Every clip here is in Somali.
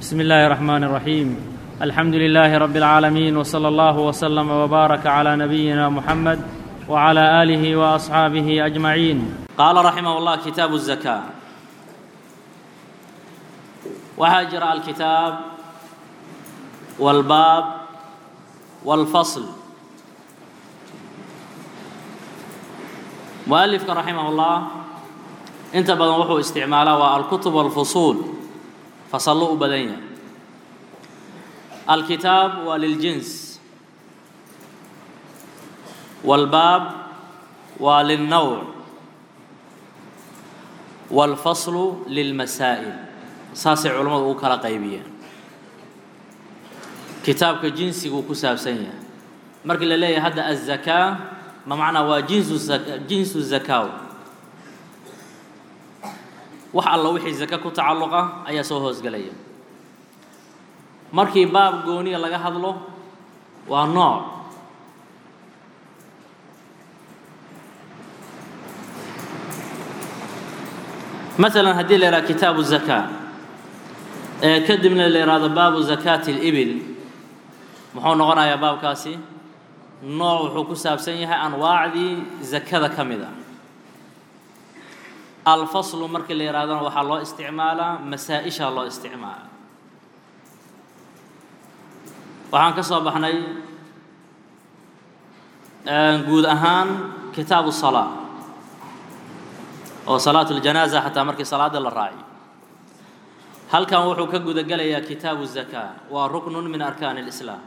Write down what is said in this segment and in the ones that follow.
بسم الله الرحمن الرحيم الحمد لله رب العالمين وصلى الله وسلم وبارك على نبينا محمد وعلى اله واصحابه اجمعين قال رحمه الله كتاب الزكاه وهاجر الكتاب والباب والفصل مؤلفك رحمه الله inta badan wuxuu isticmaalaa waa alkutub walfusuul fasallo u badan yahay alkitaab waa liljins walbaab waa lilnowc walfaslu lilmasaa'il saasay culammadu u kala qaybiyeen kitaabka jinsiguu ku saabsan yahay markii la leeyahay hadda azakaa ma macnaa waa jinsu jinsu zakaaw wax alla wixii zaka ku tacalluqa ayaa soo hoosgelaya markii baab gooniya laga hadlo waa nooc masalan haddii la yidhaha kitaabu zakaa ee kadibna la yidhahdo baabu zakaati اlibil muxuu noqonayaa baabkaasi nooc wuxuu ku saabsan yahay anwaacdii zakada ka mid a alfaslu markii la yidhahdana waxaa loo isticmaalaa masaa-ishaa loo isticmaala waxaan ka soo baxnay guud ahaan kitaabu salaa oo salaat اljanaaza xataa markii salaada la raaciyo halkan wuxuu ka guda gelayaa kitaabu zakaa waa ruknun min arkaan اlislaam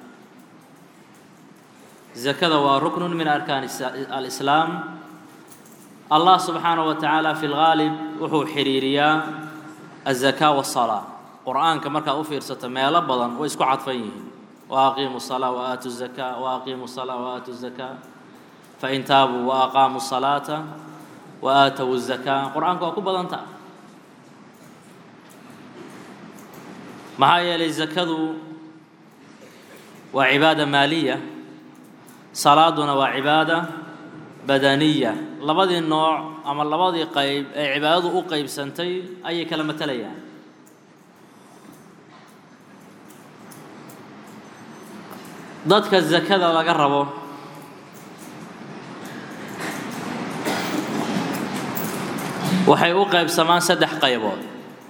zakada waa ruknun min arkaan alislaam allah subxaanaه wa tacaala fi lgaalib wuxuu xidhiiriyaa aلzakaa waالsalaa qur'aanka markaad u fiirsato meelo badan way isku cadfan yihiin waaqiimu الsalaa waaatu الzakaa waaqiimu الsalaa waaatu الzakaa fain taabuu waaqaamuu الsalaata waaatow الzakaa qur-aanka waa ku badanta maxaa yeelay zakadu waa cibaada maaliya salaaduna waa cibaada badaniya labadii nooc ama labadii qayb ee cibaadadu u qaybsantay ayay kala matalayaan dadka zakada laga rabo waxay u qaybsamaan saddex qaybood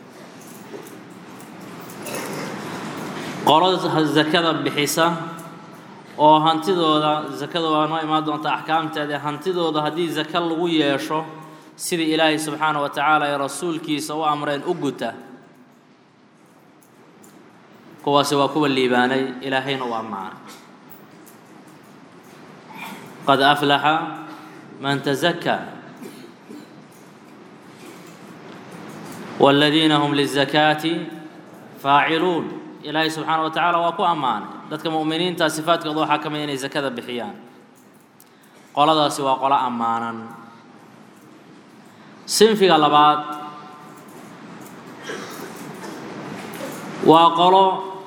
qolo zakada bixisa oo hantidooda zakada waa noo imaan doonta axkaamteeda hantidooda haddii zaka lagu yeesho sidii ilaahay subxaana wa tacaala ee rasuulkiisa u amreen u guta kuwaasi waa kuwa liibaanay ilaahayna u ammaanay qad aflaxa man tazakaa wاladiina hum lizakaati faaciluun ilaahay subxaana wa tacaala waa ku ammaanay dadka mu'miniinta sifaadkooda waxaa ka mid inay zakada bixiyaan qoladaasi waa qolo ammaanan sinfiga labaad waa qolo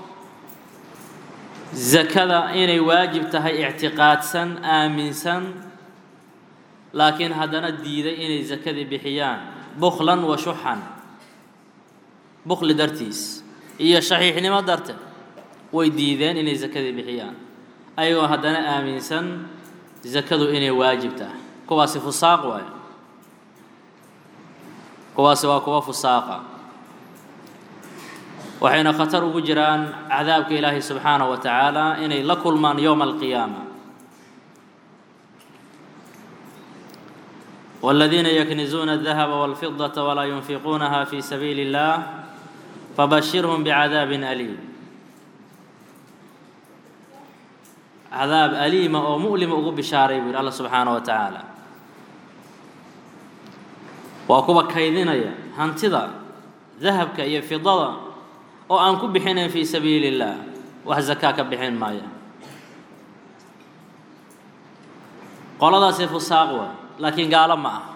zakada inay waajib tahay ictiqaadsan aaminsan laakiin haddana diiday inay zakadii bixiyaan bukhlan wa shuxan bukhli dartiis iyo shaxiixnimo darteed way diideen inay zakadii bixiyaan ayagoo haddana aaminsan zakadu inay waajib tahay kuwaasi fusaaq waayo kuwaasi waa kuwa fusaaqa waxayna khatar ugu jiraan cadaabka ilaahay subxaanaه wa tacaala inay la kulmaan yowma alqiyaama والذين يكنزون الذهب والفضة ولا ينفقونها في سبيل الله فبشرهم بعذاب أليم cadaab aliima oo mu'lima ugu bishaaray buu yidhi alla subxaana wa tacaala waa kuwa kaydinaya hantida dahabka iyo fidada oo aan ku bixinayn fii sabiili اllah wax zakaa ka bixin maaya qoladaasi fusaaq waay laakiin gaalo ma ah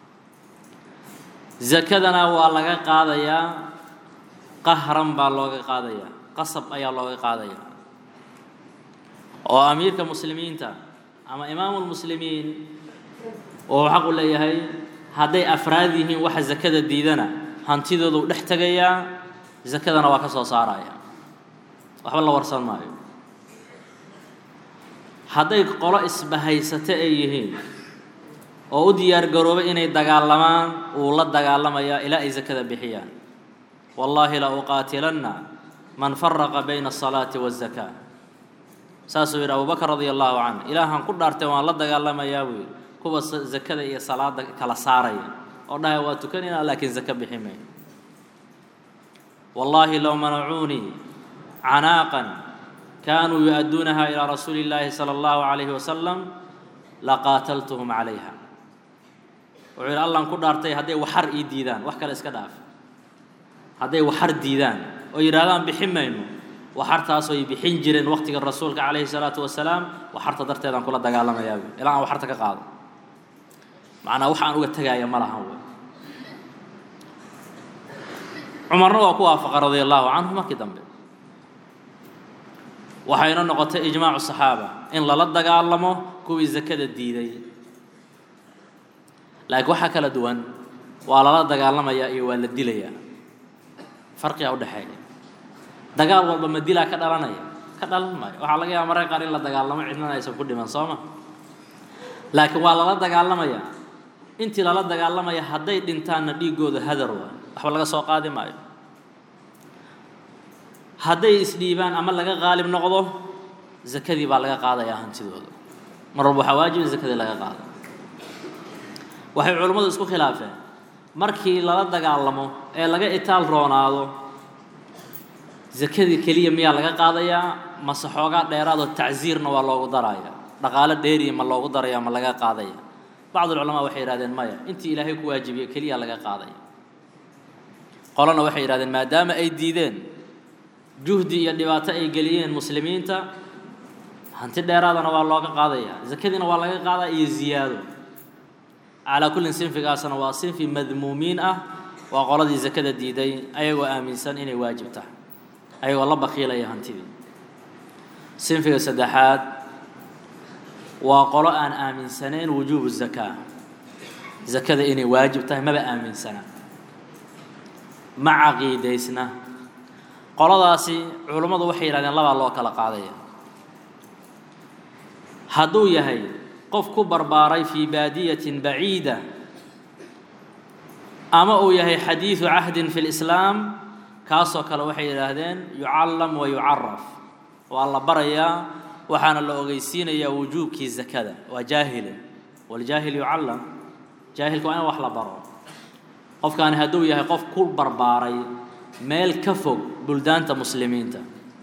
zakadana waa laga qaadayaa qahran baa looga qaadayaa qasab ayaa looga qaadayaa oo amiirka muslimiinta ama imaamu lmuslimiin oo xaq u leeyahay hadday afraad yihiin waxa zakada diidana hantidoodu dhex tegayaa zakadana waa ka soo saaraya waxba la warsan maayo hadday qolo isbahaysate ay yihiin oo u diyaar garoobay inay dagaalamaan wuu la dagaalamayaa ilaa ay zakada bixiyaan wallaahi la uqaatilanna man faraqa bayna asalaati waazaka saasuu yidhi abubakar radia allahu canhu ilaahan ku dhaartay waan la dagaalamayaa buu yidhi kuwa zakada iyo salaada kala saaraya oo dhahaya waa tukanaynaa laakiin zaka bixi may wallaahi low manacuunii canaaqan kaanuu yu-adduunaha ilaa rasuuli illaahi sala allahu calayhi wasalam laqaataltuhum calayha wuxuu yidhi allan ku dhaartay hadday waxar ii diidaan wax kale iska dhaaf hadday waxar diidaan oo yidhahdaan bixin mayno waxartaasoo ay bixin jireen waqtiga rasuulka calayhi salaatu wasalaam waxarta darteedaan kula dagaalamayaa wy ilaa aan waxarta ka qaado macnaa wax aan uga tegaaya ma lahan wey cumarna waa ku waafaqa radia allahu canhu markii dambe waxayna noqotay ijmaacu saxaaba in lala dagaalamo kuwii zakada diiday laakiin waxaa kala duwan waa lala dagaalamayaa iyo waa la dilayaa farqigaa udhexeeya dagaal walba ma dilaa ka dhalanaya ka dhalan maayo waxaa laga yaaba mararka qaar in la dagaalamo cidnana aysan ku dhiman soo ma laakiin waa lala dagaalamayaa intii lala dagaalamaya hadday dhintaanna dhiiggooda hadar waa waxba laga soo qaadi maayo hadday isdhiibaan ama laga qaalib noqdo zakadii baa laga qaadayaa hantidooda mar walba waxaa waajib in zakadii laga qaado waxay culimmadu isku khilaafeen markii lala dagaalamo ee laga itaal roonaado zakadii keliya miyaa laga qaadayaa mase xoogaa dheeraadoo tacsiirna waa loogu daraya dhaqaalo dheeriya ma loogu daraya ma laga qaadaya bacdulculamaa waxay yidhahdeen maya intii ilaahay ku waajibiye keliya laga qaadaya qolona waxay yidhahdeen maadaama ay diideen juhdi iyo dhibaato ay geliyeen muslimiinta hanti dheeraadana waa looga qaadaya zakadiina waa laga qaadaa iyo ziyaado calaa kullin sinfigaasna waa sinfi madmuumiin ah waa qoladii zakada diiday ayagoo aaminsan inay waajib tahay ayagoo la bakiilaya hantidii sinfiga saddexaad waa qolo aan aaminsanayn wujuubu zakaa zakada inay waajib tahay maba aaminsana ma caqiidaysna qoladaasi culummadu waxay yidhahdeen labaa loo kala qaadaya hadduu yahay qof ku barbaaray fii baadiyatin baciida ama uu yahay xadiidu cahdin fi lislaam kaasoo kale waxay yidhaahdeen yucallam wa yucaraf waa la barayaa waxaana la ogeysiinayaa wujuubkii zakada waa jaahile waljaahil yucallam jaahilka waa in wax la baro qofkaani hadduu yahay qof ku barbaaray meel ka fog buldaanta muslimiinta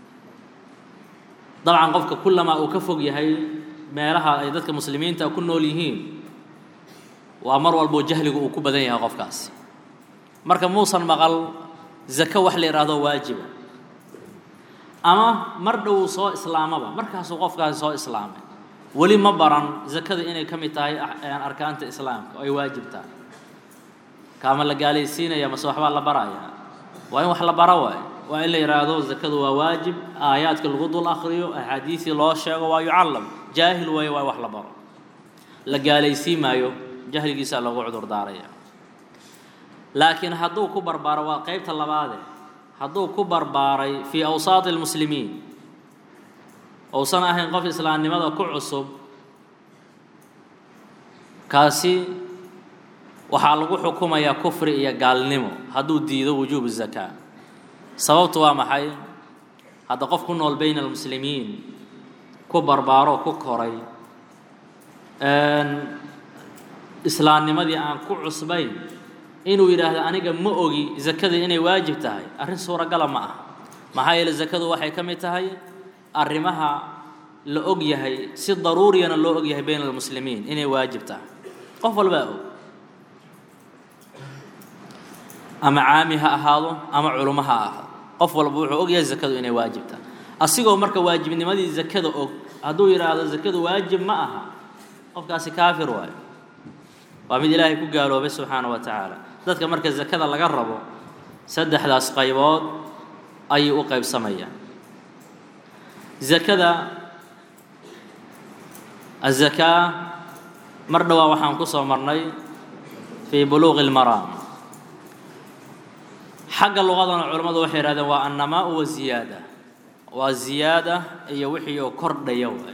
dabcan qofka kullamaa uu ka fog yahay meelaha ay dadka muslimiinta ku nool yihiin waa mar walboo jahligu uu ku badan yahay qofkaasi marka muusan maqal zako wax la yidhaahdo waajiba ama mar dhow soo islaamaba markaasuu qofkaasi soo islaamay weli ma baran zakada inay ka mid tahay arkaanta islaamka oo ay waajib tahay kaama la gaalaysiinaya mase waxbaa la baraya waa in wax la bara waayo waa in la yidhaahdo zakadu waa waajib aayaadka lagu dul akriyo axaadiisii loo sheego waa yucallam jaahil waayo waa in wax la baro la gaalaysiin maayo jahligiisaa loogu cudur daaraya laakiin hadduu ku barbaaro waa qeybta labaade hadduu ku barbaaray fii awsaati almuslimiin ousan ahayn qof islaamnimada ku cusub kaasi waxaa lagu xukumayaa kufri iyo gaalnimo hadduu diido wujuubu zakaa sababtu waa maxay hadda qof ku nool bayna almuslimiin ku barbaaro ku koray islaamnimadii aan ku cusbayn inuu yidhaahdo aniga ma ogi zakada inay waajib tahay arrin suuragala ma ah maxaa yeele zakadu waxay ka mid tahay arrimaha la og yahay si daruuriyana loo og yahay bayna almuslimiin inay waajib tahay qof walbaa og ama caami ha ahaado ama culummo ha ahaado qof walba wuxuu og yahay zakadu inay waajib tahay asigoo marka waajibnimadii zakada og hadduu yidhaahdo zakadu waajib ma aha qofkaasi kaafir waayo waa mid ilaahay ku gaaloobay subxaana wa tacaala dadka marka zakada laga rabo saddexdaas qaybood ayay u qaybsamayaan zakada azakaa mar dhowaa waxaan ku soo marnay fii buluuqi اlmaraam xagga luqadana culammadu waxay yidhahdeen waa annamaau wa ziyaada waa ziyaada iyo wixii oo kordhaya waay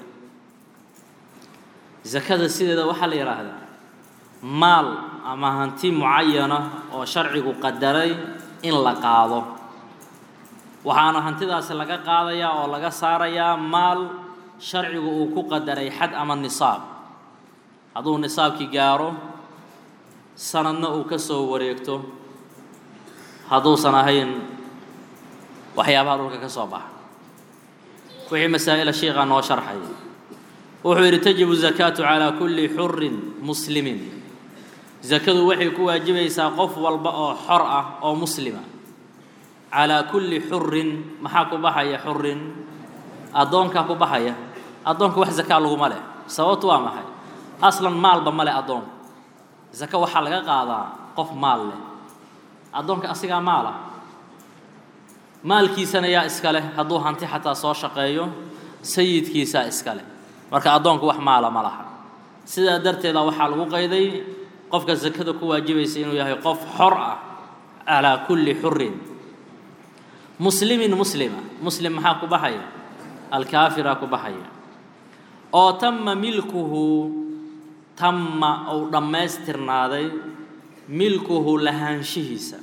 zakada sideeda waxaa la yidhaahdaa maal ama hanti mucayana oo sharcigu qadaray in la qaado waxaana hantidaasi laga qaadayaa oo laga saarayaa maal sharcigu uu ku qadaray xad ama nisaab hadduu nisaabkii gaaro sanadna uu ka soo wareegto hadduusan ahayn waxyaabaha dhulka ka soo baxa wixii masaa'ila sheikhaa noo sharxay wuxuu yidhi tajibu zakaatu calaa kulli xurin muslimin zakadu waxay ku waajibaysaa qof walba oo xor ah oo muslima calaa kulli xurin maxaa ku baxaya xurin addoonkaa ku baxaya addoonka wax zakaa laguma leh sababtu waa maxay aslan maalba ma leh addoonku zaka waxaa laga qaadaa qof maal leh addoonka asigaa maal ah maalkiisana yaa iska leh hadduu hanti xataa soo shaqeeyo sayidkiisaa iska leh marka addoonku wax maala ma laha sidaa darteeda waxaa lagu qayday qofka sakada ku waajibaysa inuu yahay qof xor ah calaa kulli xurin muslimin muslima muslim maxaa ku baxaya alkaafiraa ku baxaya oo tama milkuhu tama ou dhammaystirnaaday milkuhu lahaanshihiisa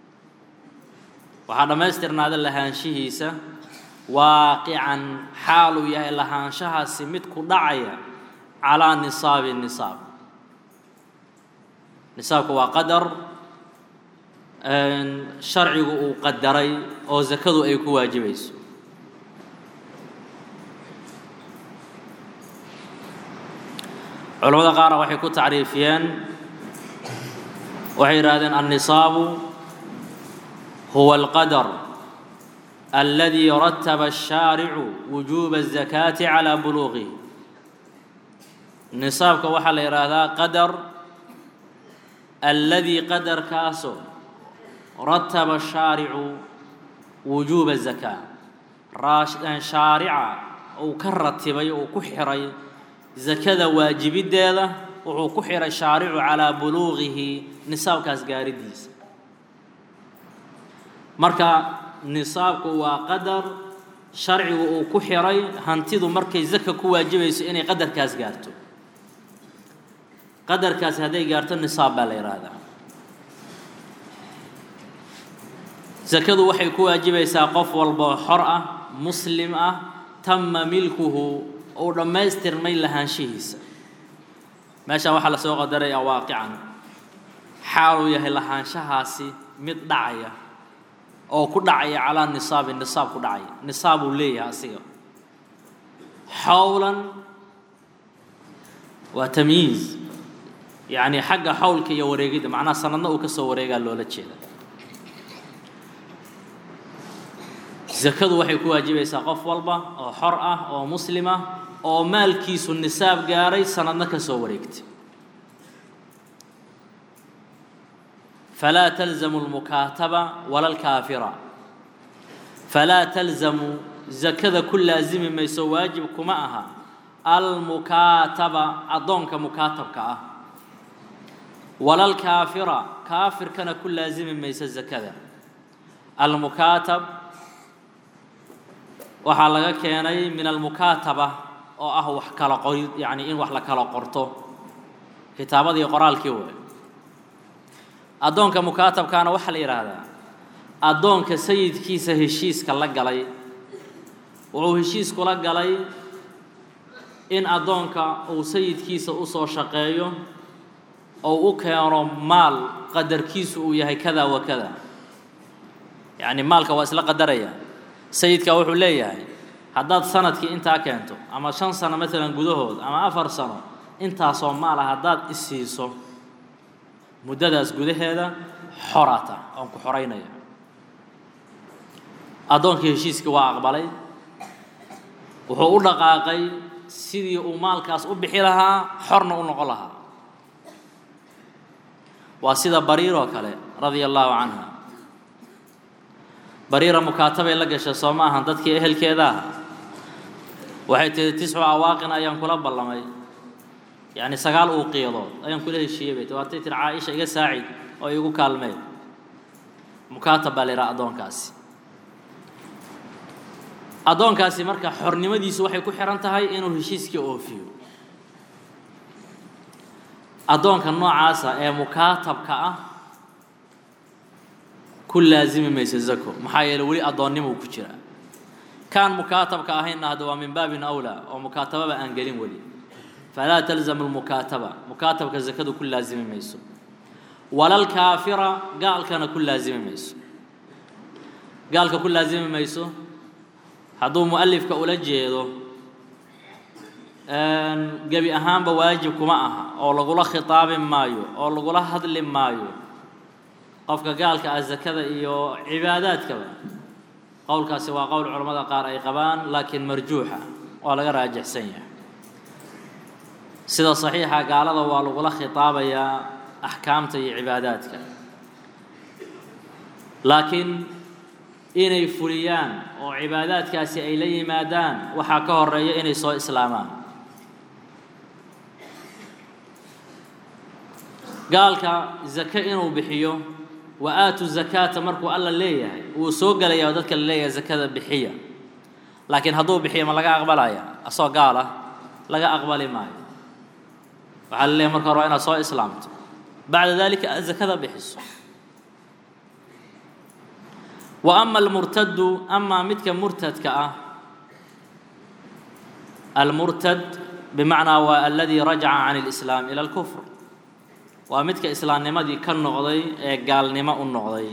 waxaa dhammaystirnaaday lahaanshihiisa waaqican xaaluu yahay lahaanshahaasi mid ku dhacaya calaa nisaabi nisaab nisaabku waa qadar sharcigu uu qadaray oo zakadu ay ku waajibayso culamada qaarna waxay ku tacriifiyeen waxay yidhaahdeen annisaabu huwa alqadar aladi rataba الshaaricu wujuuba الzakaati calaa buluuqihi nisaabka waxaa la yidhaahdaa qadar aladi qadarkaasoo rataba shaaricu wujuuba الzakaa shaarica uu ka ratibay uu ku xiray zakada waajibiddeeda wuxuu ku xihay shaaricu calaa buluuqihi nisaabkaas gaaridiisa marka nisaabku waa qadar sharcigu uu ku xiray hantidu markay zaka ku waajibayso inay qadarkaas gaarto qadarkaasi hadday gaarto nisaab baa la yidhaahdaa zakadu waxay ku waajibaysaa qof walboo xor ah muslim ah tama milkuhu uu dhammaystirmay lahaanshihiisa meeshaan waxaa la soo qadaraya waaqican xaaluu yahay lahaanshahaasi mid dhacaya oo ku dhacaya calaa nisaabi nisaab ku dhacaya nisaab uu leeyahay asiga xawlan waa tamyiiz yacni xagga xawlka iyo wareegidda macnaha sanadna uu ka soo wareegaa loola jeeda zakadu waxay ku waajibaysaa qof walba oo xor ah oo muslim ah oo maalkiisu nisaab gaaray sanadna ka soo wareegtay falaa talzamu lmukaataba wala alkaafira falaa talzamu zakada ku laasimi mayso waajib kuma aha almukaataba addoonka mukaatabka ah wala alkaafira kaafirkana ku laasimi mayso zakada almukaatab waxaa laga keenay min almukaataba oo ah wax kala qorid yacni in wax la kala qorto kitaabadii qoraalkii way addoonka mukaatabkaana waxaa la yidhaahdaa addoonka sayidkiisa heshiiska la galay wuxuu heshiis kula galay in addoonka uu sayidkiisa u soo shaqeeyo oo u keeno maal qadarkiisu uu yahay kada wa kada yacni maalka waa isla qadaraya sayidka wuxuu leeyahay haddaad sanadkii intaa keento ama shan sano maalan gudahood ama afar sano intaasoo maala haddaad isiiso muddadaas gudaheeda xorata oon ku xoraynaya addoonkii heshiiskii waa aqbalay wuxuu u dhaqaaqay sidii uu maalkaas u bixi lahaa xorna u noqon lahaa waa sida bariir oo kale radia allaahu canha bariira mukaatabay la gashay soo ma ahan dadkii ehelkeeda ah waxay tihi tiscu awaaqin ayaan kula ballamay yacni sagaal uuqiyadood ayaan kula heshiiyey bay ti waatay tiri caaisha iga saacid oo iigu kaalmeen mukaatab baa la yidhaha addoonkaasi addoonkaasi marka xornimadiisu waxay ku xihan tahay inuu heshiiskii oofiyo addoonka noocaasa ee mukaatabka ah ku laasimi mayso zako maxaa yeele weli addoonnimuu ku jiraa kaan mukaatabka ahaynna hadda waa min baabin awlaa oo mukaatababa aan gelin weli falaa talzamu lmukaataba mukaatabka zakadu ku laasimi mayso walalkaafira gaalkana ku laasimi mayso gaalka ku laasimi mayso hadduu mu'alifka ula jeedo gebi ahaanba waajib kuma aha oo lagula khitaabi maayo oo lagula hadli maayo qofka gaalka ah zakada iyo cibaadaadkaba qowlkaasi waa qowl culammada qaar ay qabaan laakiin marjuuxa waa laga raajixsan yahay sida saxiixa gaalada waa lagula khitaabayaa axkaamta iyo cibaadaadka laakiin inay fuliyaan oo cibaadaadkaasi ay la yimaadaan waxaa ka horeeya inay soo islaamaan gaalka zake inuu bixiyo wa aatu zakaata markuu alla leeyahay wuu soo gelayaa oo dadka la leeyahay zakada bixiya laakiin hadduu bixiyo ma laga aqbalaya asoo gaal ah laga aqbali maayo waxaa la leeyahay marka hore waa inaad soo islaamto bacda dalika aad zakada bixiso wa ama almurtadu amaa midka murtadka ah almurtad bimacnaa waa aladii rajaca can اlislaam ila اlkufr waa midka islaamnimadii ka noqday ee gaalnimo u noqday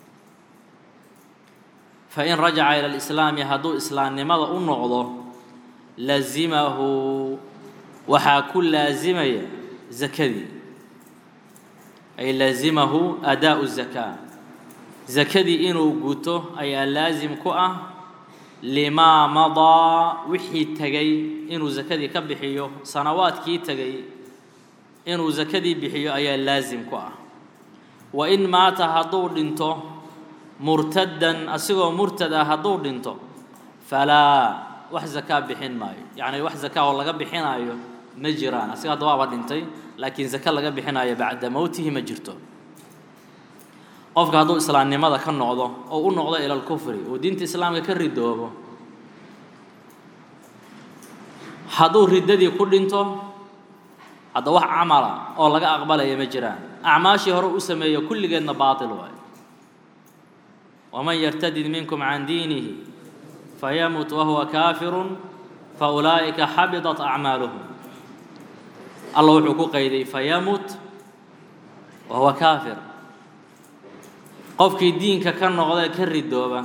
fain rajaca ila اlislaami hadduu islaamnimada u noqdo lazimahu waxaa ku laasimaya zakadii ay lazimahu adaau zakaa zakadii inuu guto ayaa laasim ku ah limaa madaa wixii tegay inuu zakadii ka bixiyo sanawaadkii tegay inuu zakadii bixiyo ayaa laasim ku ah wa in maata hadduu dhinto murtaddan asigoo murtad ah hadduu dhinto falaa wax zakaa bixin maayo yacni wax zakaa oo laga bixinaayo ma jiraan asiga hadda waaba dhintay laakiin zaka laga bixinaayo bacda mowtihi ma jirto qofka hadduu islaamnimada ka noqdo oo u noqdo ila lkufri uu diinta islaamka ka ridoobo hadduu riddadii ku dhinto hadda wax camala oo laga aqbalaya ma jiraan acmaashii hore u sameeyo kulligeedna baatil waayo waman yartadid minkum can diinihi fayamut wahuwa kaafirun faulaa'ika xabidat acmaaluhum alla wuxuu ku qayday fayamut wahuwa kaafir qofkii diinka ka noqda ka ridooba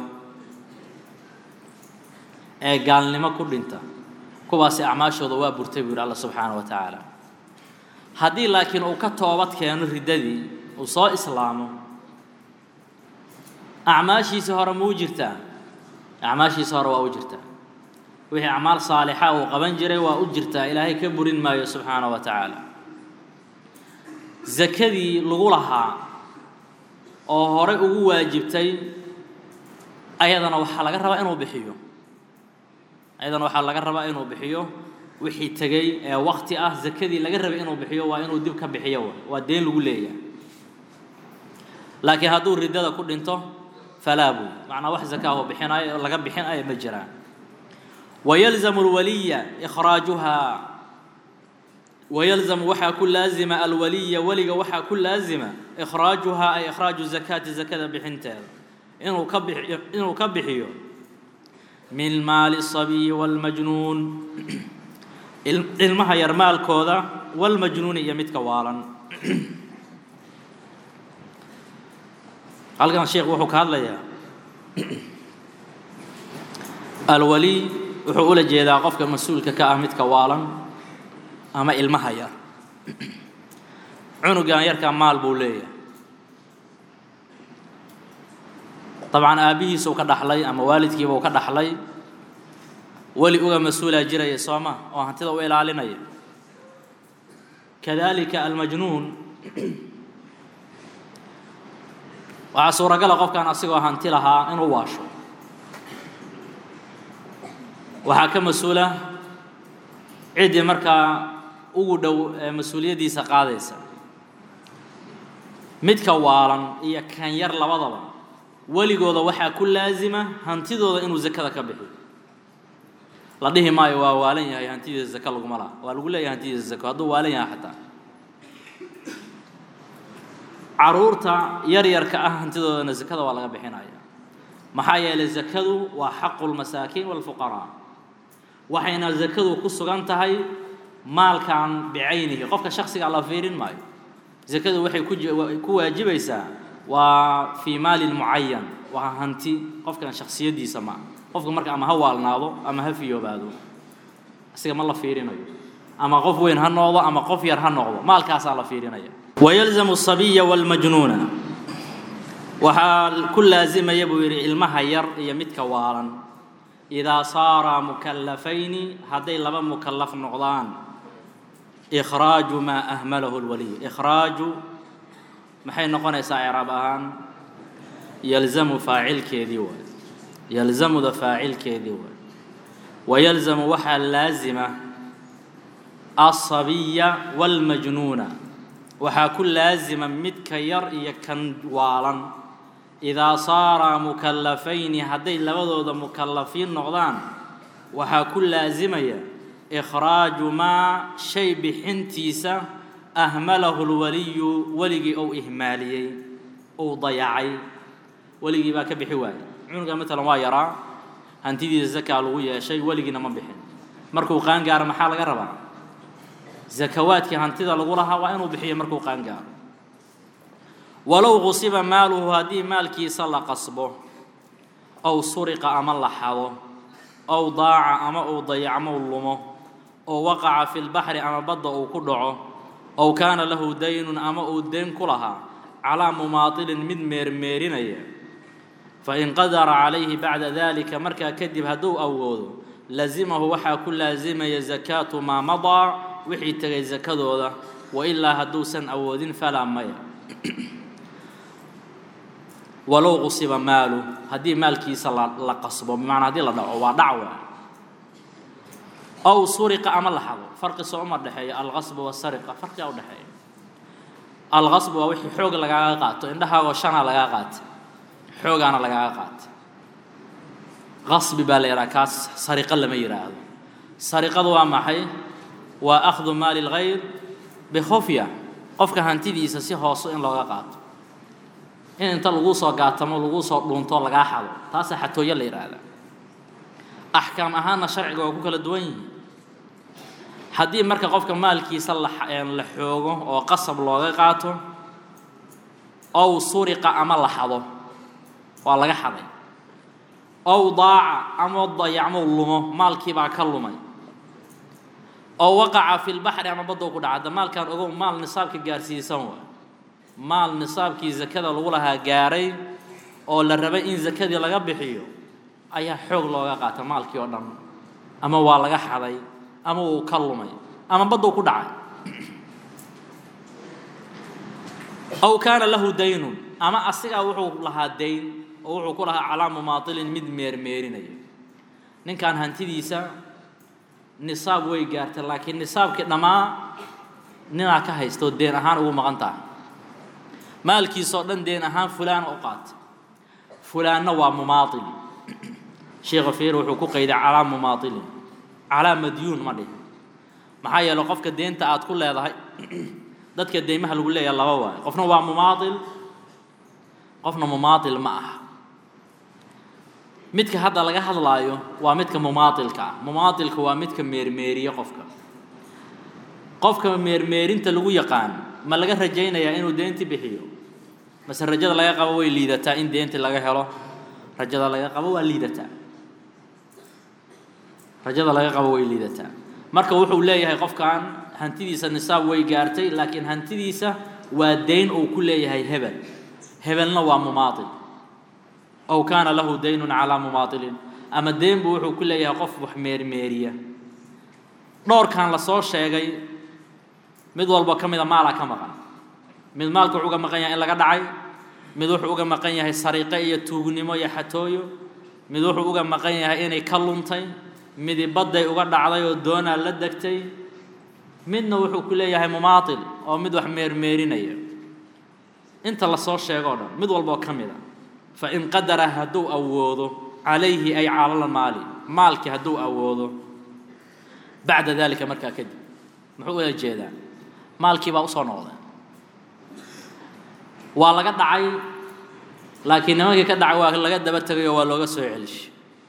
ee gaalnimo ku dhinta kuwaasi acmaashooda waa burtay buu yidhi alla subxaana wa tacaala haddii laakiin uu ka toobad keeno riddadii uu soo islaamo acmaashiisa hore muu jirtaa acmaashiisa hore waa u jirtaa wixii acmaal saalixa uu qaban jiray waa u jirtaa ilaahay ka burin maayo subxaana wa tacaala zakadii lagu lahaa oo horey ugu waajibtay ayadana waxaa laga rabaa inuu bixiyo ayadana waxaa laga rabaa inuu bixiyo wixii tegey ee wakti ah zakadii laga rabay inuu bixiyo waa inuu dib ka bixiyo waa deen lagu leeyahay laakiin hadduu riddada ku dhinto falaa buu macnaa wax zakaahu bixinayo laga bixinayo ma jiraan wayalzamu alwaliya ikhraajuhaa wayalzamu waxaa ku laazima alwaliya weliga waxaa ku laazima ikhraajuhaa ay ikhraaju zakaati zakada bixinteeda inuu ka bixiyo inuu ka bixiyo min maali sabiyi wاlmajnuun ilmaha yar maalkooda wاlmajnuuni iyo midka waalan halkan sheekh wuxuu ka hadlayaa alwali wuxuu ula jeedaa qofka mas-uulka ka ah midka waalan ama ilmaha yar cunugan yarkaa maal buu leeyahay dabcan aabbihiisa uu ka dhaxlay ama waalidkiiba uu ka dhaxlay weli uga mas-uulaa jiraya soo ma oo hantida u ilaalinaya kadalika almajnuun waxaa suuragala qofkan asigoo hanti lahaa inuu waasho waxaa ka mas-uula ciddii markaa ugu dhow ee mas-uuliyaddiisa qaadaysa midka waalan iyo kan yar labadaba weligooda waxaa ku laasima hantidooda inuu zakada ka bixiyo la dhihi maayo waa waalan yahay hantidiisa zaka laguma laha waa lagu leeyahay hantidiisa zako hadduu waalan yahay xataa caruurta yaryarka ah hantidoodana zakada waa laga bixinaya maxaa yeelay zakadu waa xaqu lmasaakiin walfuqaraa waxayna zakadu ku sugan tahay maalkan bicaynihi qofka shaksiga la fiirin maayo zakadu waxay ku waajibaysaa waa fii maalin mucayan waa hanti qofkan shaksiyadiisa ma qofka marka ama ha waalnaado ama ha fiyoobaado isaga ma la fiirinayo ama qof weyn ha noqdo ama qof yar ha noqdo maalkaasaa la fiirinaya wayalzamu asabiya walmajnuuna waxaa ku laasimaya buu yidhi ilmaha yar iyo midka waalan idaa saaraa mukallafayni hadday laba mukallaf noqdaan ikhraaju maa ahmalahu lwaliy ikhraaju maxay noqonaysaa icraab ahaan yalzamu faacilkeedii waay yalzamuda faacilkeedii waay wayalzamu waxaa laazima aلصabiya wاlmajnuuna waxaa ku laazima midka yar iyo kan waalan idaa saaraa mukallafayni hadday labadooda mukallafiin noqdaan waxaa ku laasimaya ikhraaju maa shay bixintiisa ahmalahu lwaliyu weligii ou ihmaaliyey ou dayacay weligii baa ka bixi waayey cunuga matalan waa yaraa hantidiisa zakaa lagu yeeshay weligiina ma bixin markuu qaangaaro maxaa laga rabaa zakawaadkii hantida lagu lahaa waa inuu bixiyo markuu qaangaaro walow qusiba maaluhu haddii maalkiisa la qasbo ow suriqa ama la xado ow daaca ama uu dayacmo lumo oo waqaca fi lbaxri ama badda uu ku dhaco ow kaana lahu daynun ama uu deen ku lahaa calaa mumaatilin mid meermeerinaya fain qadara calayhi bacda dalika markaa kadib hadduu awoodo lazimahu waxaa ku laasimaya zakaatu maa madaa wixii tegay zakadooda wailaa hadduusan awoodin falaa maya walow qusiba maalu haddii maalkiisa la qasbo bimacnaa hadii la dhaco waa dhacwa ow suriqa ama la xado farqi soo uma dhexeeya alqasbu wasariqa farqigaa udhexeeya alqasbu waa wixii xoog lagaaga qaato indhahaagoo shanaa lagaa qaatay xoogaana lagaaga qaatay qasbi baa la yidhaha kaas sariqo lama yidhaahdo sariqadu waa maxay waa akhdu maali lgayr bikhufya qofka hantidiisa si hooso in looga qaato in inta laguu soo gaatamo laguu soo dhuunto lagaa xado taasaa xatooyo la yidhaahdaa axkaam ahaanna sharciga waa ku kala duwan yihiin haddii marka qofka maalkiisa la xoogo oo qasab looga qaato ow suriqa ama la xado waa laga xaday ow daaca ama dayacmo lumo maalkiibaa ka lumay oo waqaca fi lbaxri ama badda ku dhaca hadda maalkaan ogow maal nisaabka gaarsiisan waa maal nisaabkii zakada lagu lahaa gaaray oo la rabay in zakadii laga bixiyo ayaa xoog looga qaata maalkii oo dhan ama waa laga xaday ama wuu ka lumay ama badduu ku dhacay ow kaana lahu daynun ama asigaa wuxuu lahaa dayn oo wuxuu ku lahaa calaa mumaatilin mid meermeerinaya ninkan hantidiisa nisaab way gaartay laakiin nisaabkii dhammaa ninaa ka haysta oo deen ahaan ugu maqan tahay maalkiisoo dhan deen ahaan fulaan u qaatay fulaanna waa mumaail sheekha fiir wuxuu ku qayday calaa mumaailin calaa madyuun ma dhihin maxaa yeeley qofka deenta aad ku leedahay dadka deymaha lagu leeyahay laba waayo qofna waa mumaail qofna mumaail ma aha midka hadda laga hadlaayo waa midka mumaailka ah mumaailka waa midka meermeeriye qofka qofka meermeerinta lagu yaqaan ma laga rajaynayaa inuu deynti bixiyo mase rajada laga qabo way liidataa in deynti laga helo rajada laga qabo waa liidataa rajada laga qabo way liidataa marka wuxuu leeyahay qofkan hantidiisa nisaab way gaartay laakiin hantidiisa waa deyn uu ku leeyahay hebel hebelna waa mumaail ow kaana lahu daynun calaa mumaailin ama deyn buu wuxuu ku leeyahay qof wax meermeeriya dhowrkan la soo sheegay mid walba ka mida maalaa ka maqan mid maalka wuxuu uga maqan yahay in laga dhacay mid wuxuu uga maqan yahay sariiqo iyo tuugnimo iyo xatooyo mid wuxuu uga maqan yahay inay ka luntay midi badday uga dhacday oo doonaa la degtay midna wuxuu ku leeyahay mumaatil oo mid wax meermeerinaya inta la soo sheego o dhan mid walboo ka mid a fain qadara hadduu awoodo calayhi ay calal maali maalkii hadduu awoodo bacda dalika markaa kadib muxuu ula jeedaa maalkii baa usoo noqday waa laga dhacay laakiin nimankii ka dhacay waa laga daba tegay oo waa looga soo celishay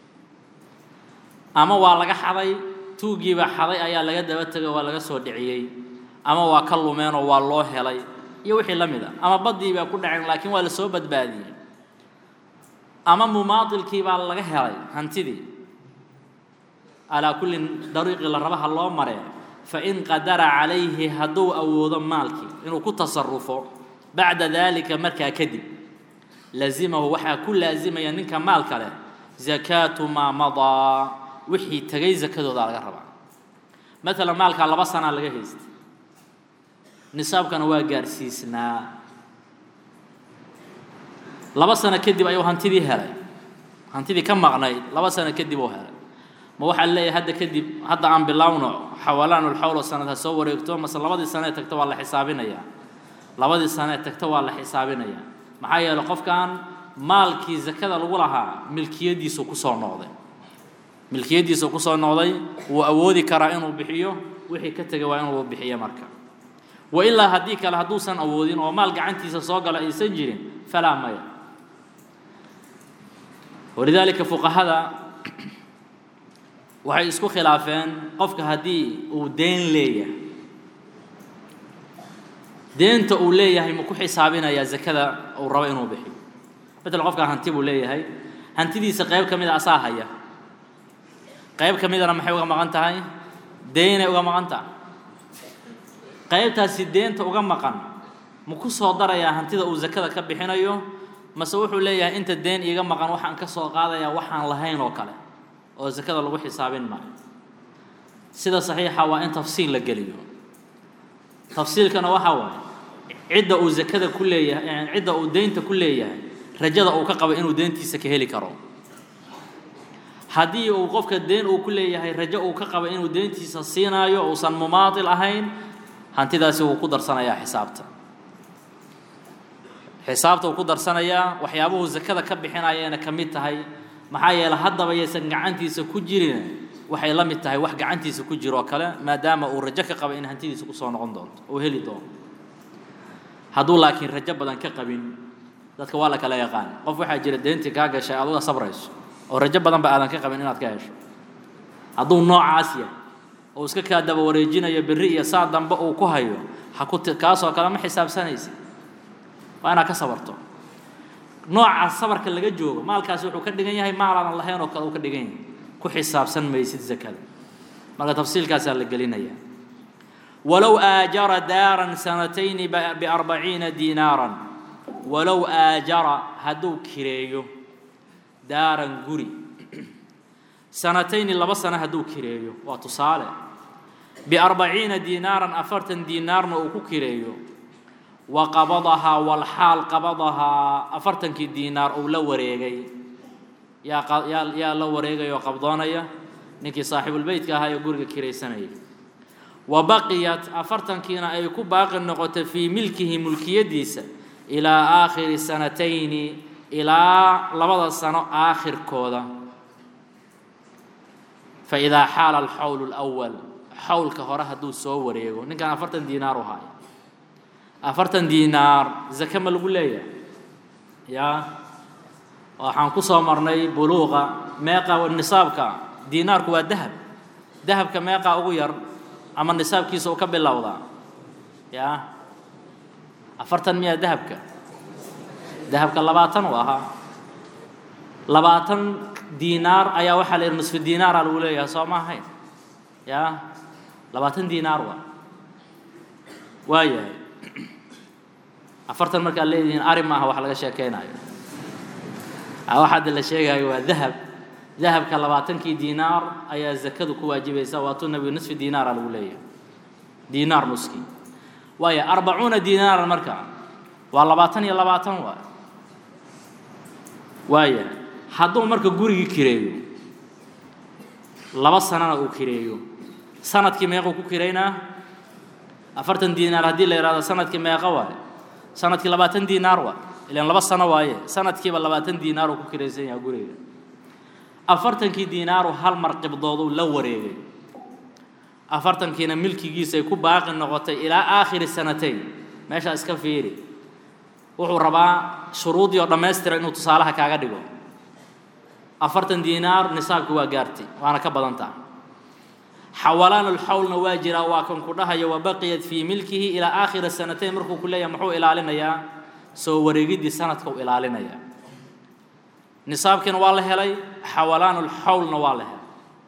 ama waa laga xaday tuuggiibaa xaday ayaa laga daba tegay oo waa laga soo dhiciyey ama waa ka lumeen oo waa loo helay iyo wixii la mid a ama baddii baa ku dhaceen laakiin waa la soo badbaadiyey ama mumaatilkii baa laga helay hantidii calaa kulli dariiqi la rabaha loo maree fain qadara calayhi hadduu awoodo maalkii inuu ku tasarufo bacda daalika markaa kadib lazimahu waxaa ku laasimaya ninka maalka leh zakaatu maa madaa wixii tegay zakadoodaa laga rabaa maalan maalkaa laba sanaa laga haystay nisaabkana waa gaarsiisnaa laba sano kadib ayuu hantidii helay hantidii ka maqnayd laba sano kadib uu helay ma waxaa leeyahay hadda kadib hadda aan bilowno xawalaanulxawlo sanad ha soo wareegto mase labadii sano ee tagta waa la xisaabinayaa labadii sano ee tagta waa la xisaabinayaa maxaa yeeley qofkan maalkii zakada lagu lahaa milkiyadiisu kusoo noqday milkiyadiisu kusoo noqday wuu awoodi karaa inuu bixiyo wixii ka tegay waa inuu bixiyo marka wa ilaa haddii kale hadduusan awoodin oo maal gacantiisa soo gala aysan jirin falaa maya walidaalika fuqahada waxay isku khilaafeen qofka haddii uu deen leeyahay deenta uu leeyahay ma ku xisaabinayaa zakada uu rabo inuu bixiyo matal qofkaa hanti buu leeyahay hantidiisa qayb ka mid a asaa haya qayb ka midana maxay uga maqan tahay deynay uga maqan tahay qaybtaasi deenta uga maqan ma ku soo darayaa hantida uu zakada ka bixinayo mase wuxuu leeyahay inta deen iiga maqan waxaan ka soo qaadayaa waxaan lahayn oo kale oo zakada lagu xisaabin maayo sida saxiixa waa in tafsiil la geliyo tafsiilkana waxaa waaye cidda uu zakada ku leeyahay cidda uu deynta ku leeyahay rajada uu ka qabo inuu deentiisa ka heli karo haddii uu qofka deen uu ku leeyahay rajo uu ka qabo inuu deentiisa siinaayo uusan mumaatil ahayn hantidaasi wuu ku darsanayaa xisaabta xisaabta uu ku darsanayaa waxyaabuhu zakada ka bixinayana ka mid tahay maxaa yeeley haddaba yaysan gacantiisa ku jirin waxay la mid tahay wax gacantiisa ku jiro oo kale maadaama uu rajo ka qabo in hantidiisa kusoo noqon doonto uu heli doono hadduu laakiin rajo badan ka qabin dadka waa la kala yaqaan qof waxaa jira deentii kaa gashay aduga sabrayso oo rajo badanba aadan ka qabin inaad ka hesho hadduu noocaas yahay oo iska kaa daba wareejinayo berri iyo saa dambe uu ku hayo ha ku kaasoo kale ma xisaabsanaysa waa inaad ka sabarto noocaas sabarka laga joogo maalkaasi wuxuu ka dhigan yahay maal aadan lahayn oo kale uu ka dhigan yahay ku xisaabsan maysid zakada marka tafsiilkaasaa la gelinayaa walow aajara daaran sanatayni biarbaciina diinaaran walow aajara hadduu kireeyo daaran guri sanatayni laba sano hadduu kireeyo waa tusaale biarbaciina diinaaran afartan diinaarna uu ku kireeyo wa qabadahaa walxaal qabadahaa afartankii diinaar uu la wareegay yaa yaa yaa la wareegaya oo qabdoonaya ninkii saaxiibulbeytka ahaa ee guriga kiraysanayay wa baqiyat afartankiina ay ku baaqi noqotay fii milkihi mulkiyadiisa ilaa aakhiri sanatayni ilaa labada sano aakhirkooda fa idaa xaala alxawlu lwal xawlka hore hadduu soo wareego ninkan afartan diinaar u haayo afartan diinaar zake ma lagu leeyahay yaa waxaan ku soo marnay buluuqa meeqa nisaabka diinaarku waa dahab dahabka meeqaa ugu yar ama nisaabkiisa uu ka bilowdaa yaa afartan miyaa dahabka dahabka labaatan uu ahaa labaatan diinaar ayaa waxaa la yidhi nusfu diinaara lagu leeyahay soo ma ahayn yaa labaatan diinaar waa waayahay afartan markaad leedihiin ari maaha wax laga sheekeynayo wax hadda la sheegayo waa dahab dahabka labaatankii diinaar ayaa zakadu ku waajibaysa waatuu nabigu nisfi diinaara lagu leeyahay diinaar nuski waayo arbacuuna diinaaran marka waa labaatan iyo labaatan waa waaya hadduu marka gurigii kireeyo laba sanana uu kireeyo sanadkii meequu ku kireynaa afartan diinaar haddii la yidhahdo sanadkii meeqa waay sanadkii labaatan diinaar waa ilaan laba sano waaye sanadkiiba labaatan diinaar uu ku kiraysan yahay guriga afartankii diinaaru hal mar qibdooduu la wareegay afartankiina milkigiisay ku baaqi noqotay ilaa aakhiri sanatayn meeshaa iska fiiri wuxuu rabaa shuruudii oo dhammaystira inuu tusaalaha kaaga dhigo afartan diinaar nisaabki waa gaartay waana ka badantaa xawalaan alxawlna waa jiraa waa kan ku dhahaya wabaqiyat fii milkihi ilaa aakhiri sanatayn markuu ku leeyahay muxuu ilaalinayaa soo wareegiddii sanadka u ilaalinayaa nisaabkiina waa la helay xawalaan alxawlna waa la helay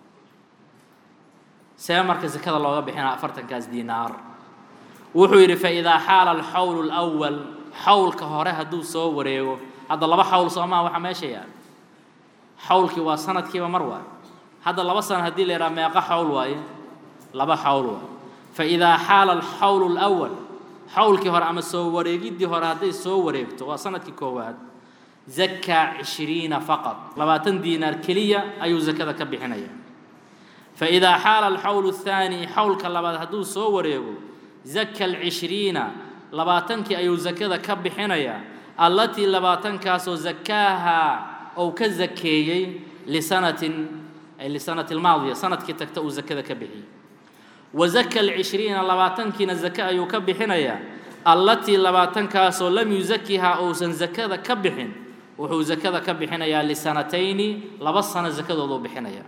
see marka sekada looga bixinaa afartankaas diinaar wuxuu yidhi faidaa xaala alxawlu lwal xawlka hore hadduu soo wareego hadda laba xawl soo maha waxaa meesha yaal xawlkii waa sanadkiiba mar waaye hadda laba sana haddii la yidhaha meeqa xawl waaye laba xawl waaye faidaa xaala alxawlu lwal xawlkii hore ama soo wareegiddii hore hadday soo wareegto waa sanadkii koowaad zakaa cishriina faqad labaatan diinaar keliya ayuu zakada ka bixinaya faidaa xaala alxawlu athaani xawlka labaad hadduu soo wareego zaka alcishriina labaatankii ayuu zakada ka bixinayaa allatii labaatankaasoo zakaaha ou ka zakeeyey lisanatin ay lisanati almaadiya sanadkii tagta uu zakada ka bixiyey wa zaka alcishriina labaatankiina zake ayuu ka bixinayaa allatii labaatankaasoo lam yuzakihaa uusan zakada ka bixin wuxuu zakada ka bixinayaa lisanatayni laba sano zakadooduu bixinaya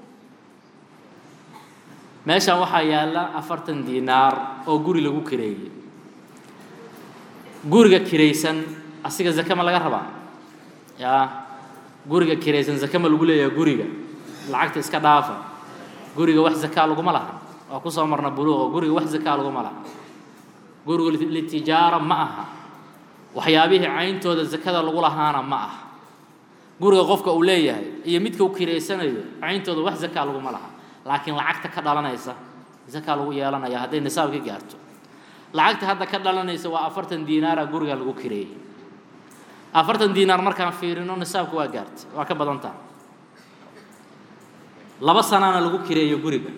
meeshaan waxaa yaalla afartan diinaar oo guri lagu kireeyey guriga kiraysan asiga zake ma laga rabaa yaa guriga kiraysan zake ma lagu leeyahay guriga lacagta iska dhaafa guriga wax zakaa laguma laha waa kusoo marna buluuqo guriga wax zakaa laguma laha guriga litijaara ma aha waxyaabihii cayntooda zakada lagu lahaana ma aha guriga qofka uu leeyahay iyo midka uu kiraysanayo cayntooda wax zakaa laguma laha laakiin lacagta ka dhalanaysa zakaa lagu yeelanaya hadday nisaabka gaarto lacagta hadda ka dhalanaysa waa afartan diinaara guriga lagu kireeyey afartan diinaar markaan fiirino nisaabka waa gaartay waa ka badantaa laba sanaana lagu kireeyo guriga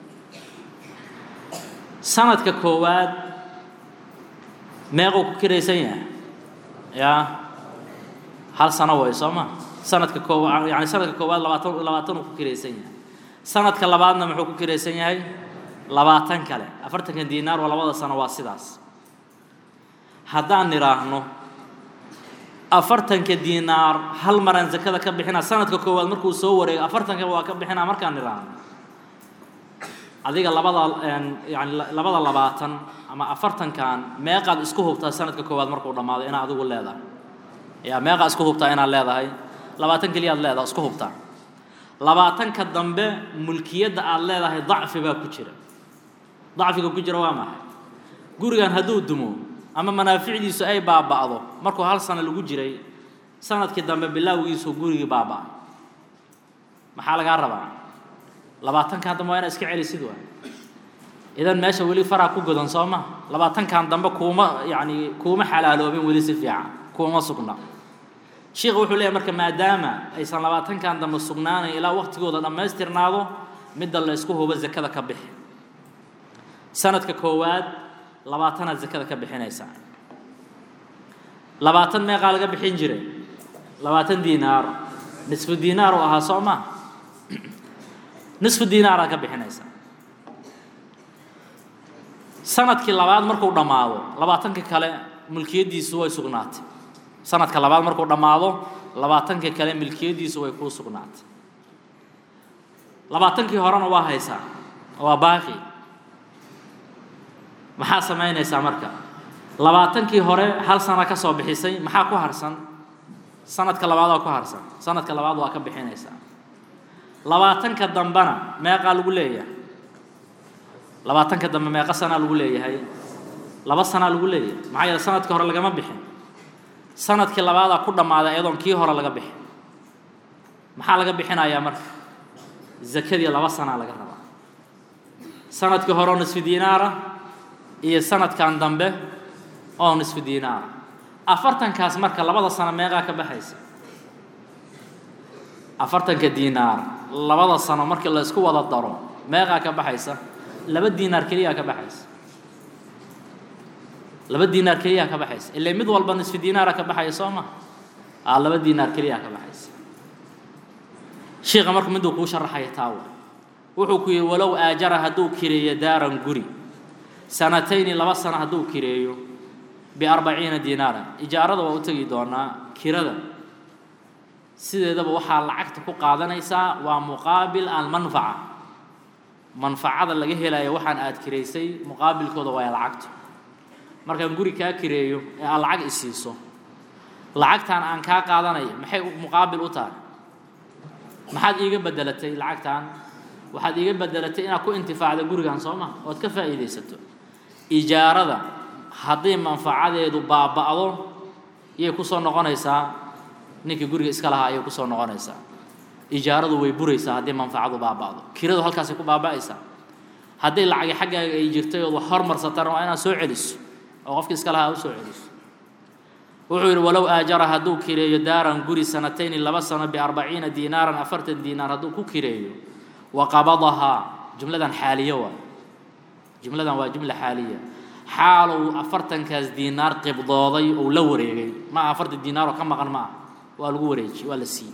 sanadka koowaad meequu ku kiraysan yahay yaa hal sano way soo ma sanadka koowaad yani sanadka koowaad labaatan labaatan uu ku kiraysan yahay sanadka labaadna muxuu ku kiraysan yahay labaatan kale afartankan diinaar oo labada sano waa sidaas haddaan nidhaahno afartanka diinaar hal maraan zakada ka bixinaa sanadka koowaad markuu soo wareego afartanka waa ka bixinaa markaan nidhaahno adiga labada yani labada labaatan ama afartankan meeqaad isku hubtaa sanadka koowaad markuu dhammaado inaad adigu leedahay yaa meeqaad isku hubtaa inaad leedahay labaatan keliyaad leedahay isku hubtaa labaatanka dambe mulkiyadda aad leedahay dacfi baa ku jira dacfiga ku jira waa maxay gurigan hadduu dumo ama manaaficdiisu ay baaba'do markuu hal sano lagu jiray sanadkii dambe bilaawgiisu gurigii baaba'ay maxaa lagaa rabaa labaatankan dambe waa inaad iska celisid waa idan meesha weli faraa ku godan soo ma labaatankan dambe kuuma yacni kuuma xalaaloobin weli si fiican kuuma sugna sheikhu wuxuu leeyahy marka maadaama aysan labaatankan dambe sugnaanayn ilaa waqtigooda dhammaystirnaado midda la isku hubo zakada ka bixi sanadka koowaad labaatanaad zakada ka bixinaysaa labaatan meeqaa laga bixin jiray labaatan diinaar nisfu diinaar uu ahaa soo ma nisfu diinaaraad ka bixinaysaa sanadkii labaad markuu dhammaado labaatankii kale mulkiyaddiisu way sugnaatay sanadka labaad markuu dhammaado labaatankii kale milkiyaddiisu way kuu sugnaatay labaatankii horena waa haysaa waa baaqi maxaa samaynaysaa marka labaatankii hore hal sana ka soo bixisay maxaa ku harsan sanadka labaad waa ku harsan sanadka labaad waa ka bixinaysaa labaatanka dambena meeqaa lagu leeyahay labaatanka dambe meeqa sanaa lagu leeyahay laba sanaa lagu leeyahay maxaa yeele sanadkii hore lagama bixin sanadkii labaadaa ku dhammaaday iyadoon kii hore laga bixin maxaa laga bixinayaa marka zakadii laba sanaa laga rabaa sanadkii hore oo nisfi diinaara iyo sanadkan dambe oo nisfi diinaara afartankaas marka labada sano meeqaa ka baxaysa afartanka diinaar labada sano markii la isku wada daro meeqaa ka baxaysa laba diinaar keliyaa ka baxaysa laba diinaar keliyaa ka baxaysa ilaa mid walba nisfi diinaara ka baxaya soo ma aa laba diinaar keliyaa ka baxaysa shiikha marku miduu kuu sharaxaya taawa wuxuu ku yidhi walow aajara hadduu kireeyo daaran guri sanatayni laba sano hadduu kireeyo biarbaciina diinaaran ijaarada waa u tegi doonaa kirada sideedaba waxaa lacagta ku qaadanaysaa waa muqaabil almanfaca manfacada laga helayo waxaan aad kiraysay muqaabilkooda waa lacagto markaan guri kaa kireeyo ee aad lacag isiiso lacagtaan aan kaa qaadanayo maxay muqaabil u tahay maxaad iiga bedelatay lacagtaan waxaad iiga bedelatay inaad ku intifaacda gurigan soo ma ood ka faa'iidaysato ijaarada haddii manfacadeedu baaba'do iyay ku soo noqonaysaa ninkii guriga iska lahaa ayay ku soo noqonaysaa ijaaradu way buraysaa haddii manfacadu baaba'do kiradu halkaasay ku baaba'aysaa haddii lacagi xaggaaga ay jirtay ood wax hormarsatana waa inaad soo celiso oo qofkii iska lahaa u soo celiso wuxuu yidhi walow aajara hadduu kireeyo daaran guri sanatayni laba sano biarbaciina diinaaran afartan diinaar hadduu ku kireeyo wa qabadahaa jumladan xaaliyo waa jumladan waa jumla xaaliya xaalow afartankaas diinaar qibdooday ou la wareegay ma aha afartan diinaaroo ka maqan ma ah waa lagu wareejiyey waa la siiyey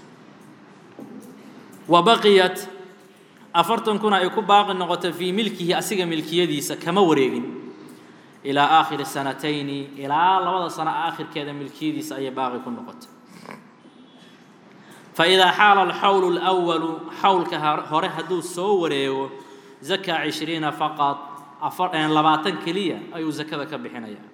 wa baqiyat afartankuna ay ku baaqi noqoto fii milkihi asiga milkiyadiisa kama wareegin ilaa aakhiri sanatayni ilaa labada sano aakhirkeeda milkiyadiisa ayay baaqi ku noqotay faidaa xaala alxawlu اlأwalu xawlka hore hadduu soo wareego zakaa cishriina faqad labaatan keliya ayuu zakada ka bixinaya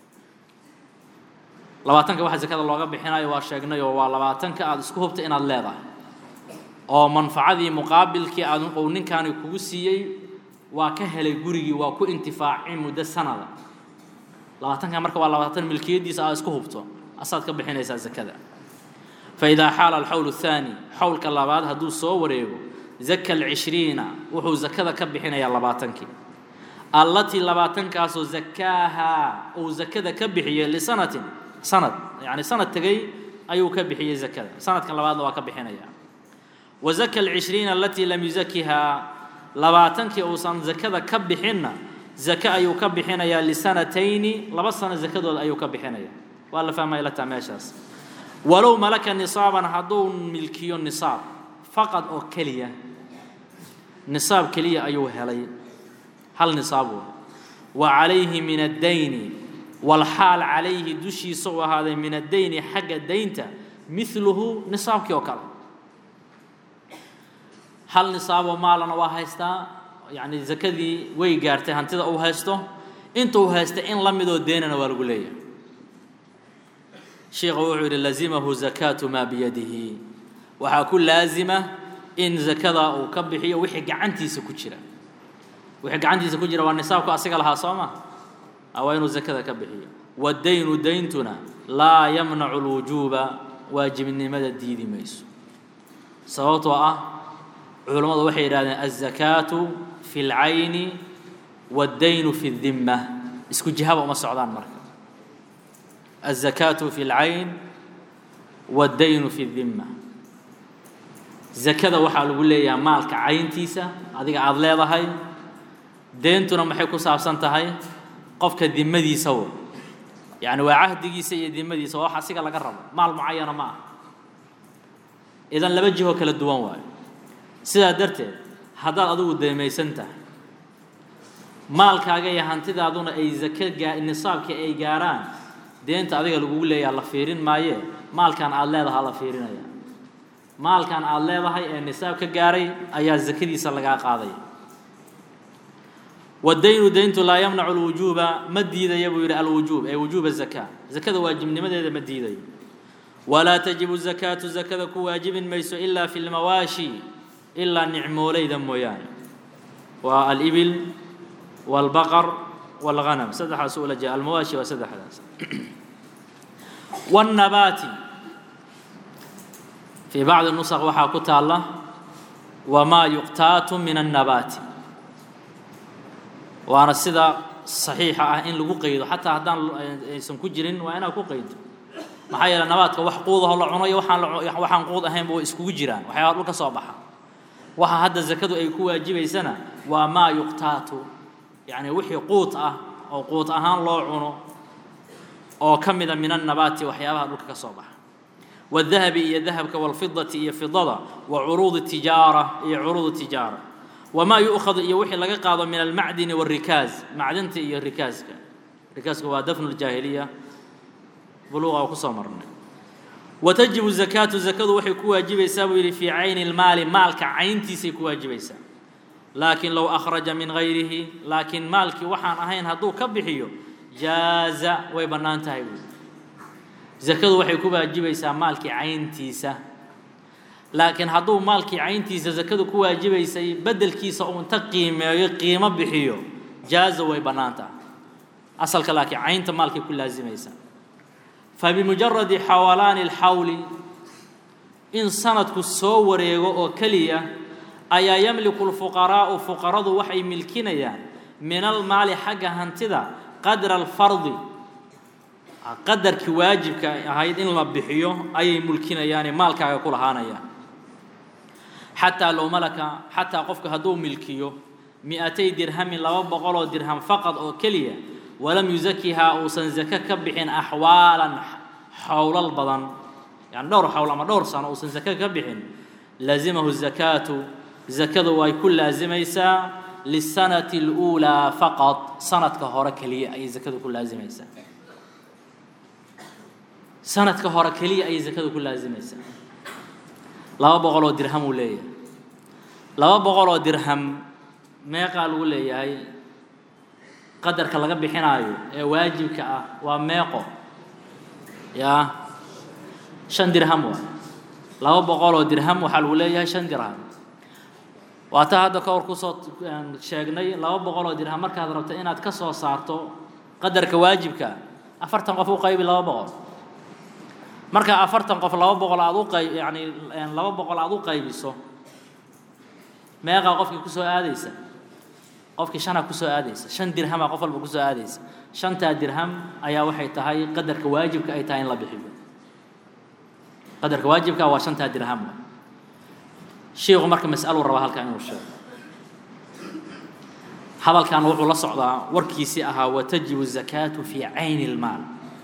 labaatanka waxa zakada looga bixinayo waa sheegnayoo waa labaatanka aada isku hubta inaad leedahay oo manfacadii muqaabilkii aad uu ninkaani kugu siiyey waa ka helay gurigii waa ku intifaacin muddo sanada labaatanka marka waa labaatan milkiyadiisa aad isku hubto asaad ka bixinaysaa zakada faidaa xaala alxawl الثaani xawlka labaad hadduu soo wareego zaka alcishriina wuxuu zakada ka bixinayaa labaatankii allatii labaatankaasoo zakaahaa uu zakada ka bixiyey lisanatin sanad yani sanad tegey ayuu ka bixiyey zakada sanadkan labaadna waa ka bixinaya wa zaka alcishriina alatii lam yuzakihaa labaatankii uusan zakada ka bixinna zake ayuu ka bixinayaa lisanatayni laba sano zakadooda ayuu ka bixinaya waa la fahmaya lataa meeshaas walow malaka nisaaban hadduu milkiyo nisaab faqad oo keliya nisaab keliya ayuu helay hal nisaab wey wa calayhi min addayni walxaal calayhi dushiisa u ahaaday min addayni xagga daynta miluhu nisaabkii oo kale hal nisaaboo maalana waa haystaa yacni zakadii way gaartay hantida uu haysto intuu haysta in la midoo deynana waa lagu leeyahay sheikhu wuxuu yidhi lazimahu zakaatu maa biyadihi waxaa ku laazima in zakada uu ka bixiyo wixii gacantiisa ku jira wixii gacantiisa ku jira waa nisaabku asiga lahaa soo ma waa inuu zakada ka bixiyo waddaynu dayntuna laa yamnacu lwujuuba waajibnimada diidi mayso sababtoo ah culammadu waxay yidhahdeen azakaatu fi اlcayni waddaynu fi اdimma isku jihaba uma socdaan marka الزكاة في العين والدين في الذمة zakada waxaa lagu leeyahay maalka cayntiisa adiga aada leedahay deentuna maxay ku saabsan tahay qofka dimadiisa wo yacni waa cahdigiisa iyo dimadiisa waa wax asiga laga rabo maal mucayana ma ah idan laba jihoo kala duwan waayo sidaa darteed haddaad adigu deemaysan tahay maalkaaga iyo hantidaaduna ay zake gaa nisaabkii ay gaaraan deenta adiga lagugu leeyaha la fiirin maayee maalkan aada leedahaa la fiirinaya maalkan aada leedahay ee nisaab ka gaaray ayaa zakadiisa lagaa qaadaya waddaynu dayntu laa yamnacu lwujuuba ma diidaya buu yidhi alwujuub ee wujuuba zakaa zakada waajibnimadeeda ma diidayo walaa tajibu zakaatu zakada ku waajibin mayso ilaa fi lmawaashi ilaa nicmooleyda mooyaane waa alibil wاlbaqar wاlghanam saddexdaas ula jee almawaashi waa saddexdaas wالnabaati fii bacdi nusq waxaa ku taalla wamaa yuqtaatu min الnabaati waana sida صaxiixa ah in lagu qaydo xataa haddaan aysan ku jirin waa inaad ku qaydo maxaa yeele nabaadka wax quudaho la cunayo waxaan waxaan quud ahaynba way iskugu jiraan waxyaaba dhul ka soo baxa waxa hadda zakadu ay ku waajibaysana waa maa yuqtaatu yacni wixii quut ah oo quut ahaan loo cuno oo ka mida min annabaati waxyaabaha dhulka ka soo baxa wadahabi iyo dahabka walfidati iyo fidada wa curuudi tijaara iyo curuud tijaara wamaa yu'khadu iyo wixii laga qaado min almacdini waalrikaaz macdinta iyo rikaaska rikaaska waa dafnu ljaahiliya buluuqa oo kusoo marnay watajibu zakaatu zakadu waxay ku waajibaysaa buu yidhi fii cayni lmaali maalka cayntiisay ku waajibaysaa laakiin low akhraja min gayrihi laakiin maalkii waxaan ahayn hadduu ka bixiyo jaaza way bannaan tahay buui zakadu waxay ku waajibaysaa maalkii cayntiisa laakiin hadduu maalkii cayntiisa zakadu ku waajibaysay beddelkiisa uu inta qiimeeyo qiimo bixiyo jaaza way bannaan tahay asalka laakiin caynta maalkay ku laasimaysaa fabimujaradi xawalaani alxawli in sanadku soo wareego oo keliya ayaa yamliku lfuqaraa'u fuqaradu waxay milkinayaan min almaali xagga hantida qadra alfardi qadarkii waajibka ahayd in la bixiyo ayay mulkinayaane maalkaaga ku lahaanayaan xataa low malaka xataa qofku hadduu milkiyo mi-atay dirhamin laba boqoloo dirham faqad oo keliya walam yusakihaa uusan zake ka bixin axwaalan xowlal badan yani dhowr xowl ama dhowr sano uusan zake ka bixin laazimahu zakaatu zakadu way ku laasimaysaa lisanati اluulaa faqad sanadka hore keliya ayay zakadu ku laasimaysaa sanadka hore keliya ayay zakadu ku laasimaysaa laba boqoloo dirham uu leeyahay laba boqoloo dirham meeqaa lagu leeyahay qadarka laga bixinaayo ee waajibka ah waa meeqo yaa shan dirham waa laba boqoloo dirham waxaa lagu leeyahay shan dirham waa taa hadda ka hor kusoo sheegnay laba boqoloo dirham markaad rabto inaad ka soo saarto qadarka waajibka afartan qof u qaybi laba boqol marka afartan qof laba boqol aad u qayb yani laba boqol aad u qaybiso meeqaa qofkii kusoo aadaysa qofkii shanaa kusoo aadaysa shan dirhamaa qof walba kusoo aadaysa shantaa dirham ayaa waxay tahay qadarka waajibka ay tahay in la bixiyo qadarka waajibka waa shantaa dirham sheikhu marka mas'aluu rabaa halkaa inuu sheego hadalkan wuxuu la socdaa warkiisii ahaa watajibu zakaatu fii cayni ilmaal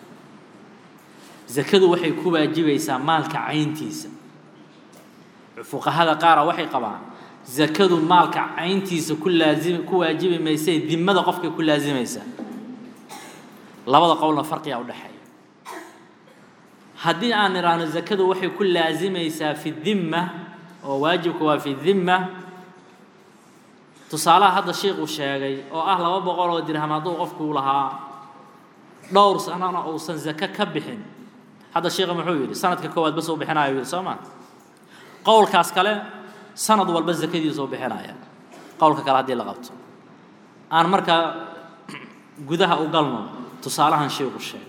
zakadu waxay ku waajibaysaa maalka cayntiisa fuqahada qaara waxay qabaan zakadu maalka cayntiisa ku laazim ku waajibi maysay dimada qofkay ku laasimaysaa labada qowlna farqiyaa u dhexeeya haddii aan idhaahno zakadu waxay ku laasimaysaa fi dimma oo waajibka waa fi dimma tusaalaha hadda sheikuu sheegay oo ah laba boqol oo dirham hadduu qofkuu lahaa dhowr sanana uusan zake ka bixin hadda sheikha muxuu yidhi sanadka koowaad bas uu bixinayo yidhi soo ma qowlkaas kale sanad walba zakadiisa u bixinaya qowlka kale haddii la qabto aan markaa gudaha u galno tusaalahan sheikhu sheegay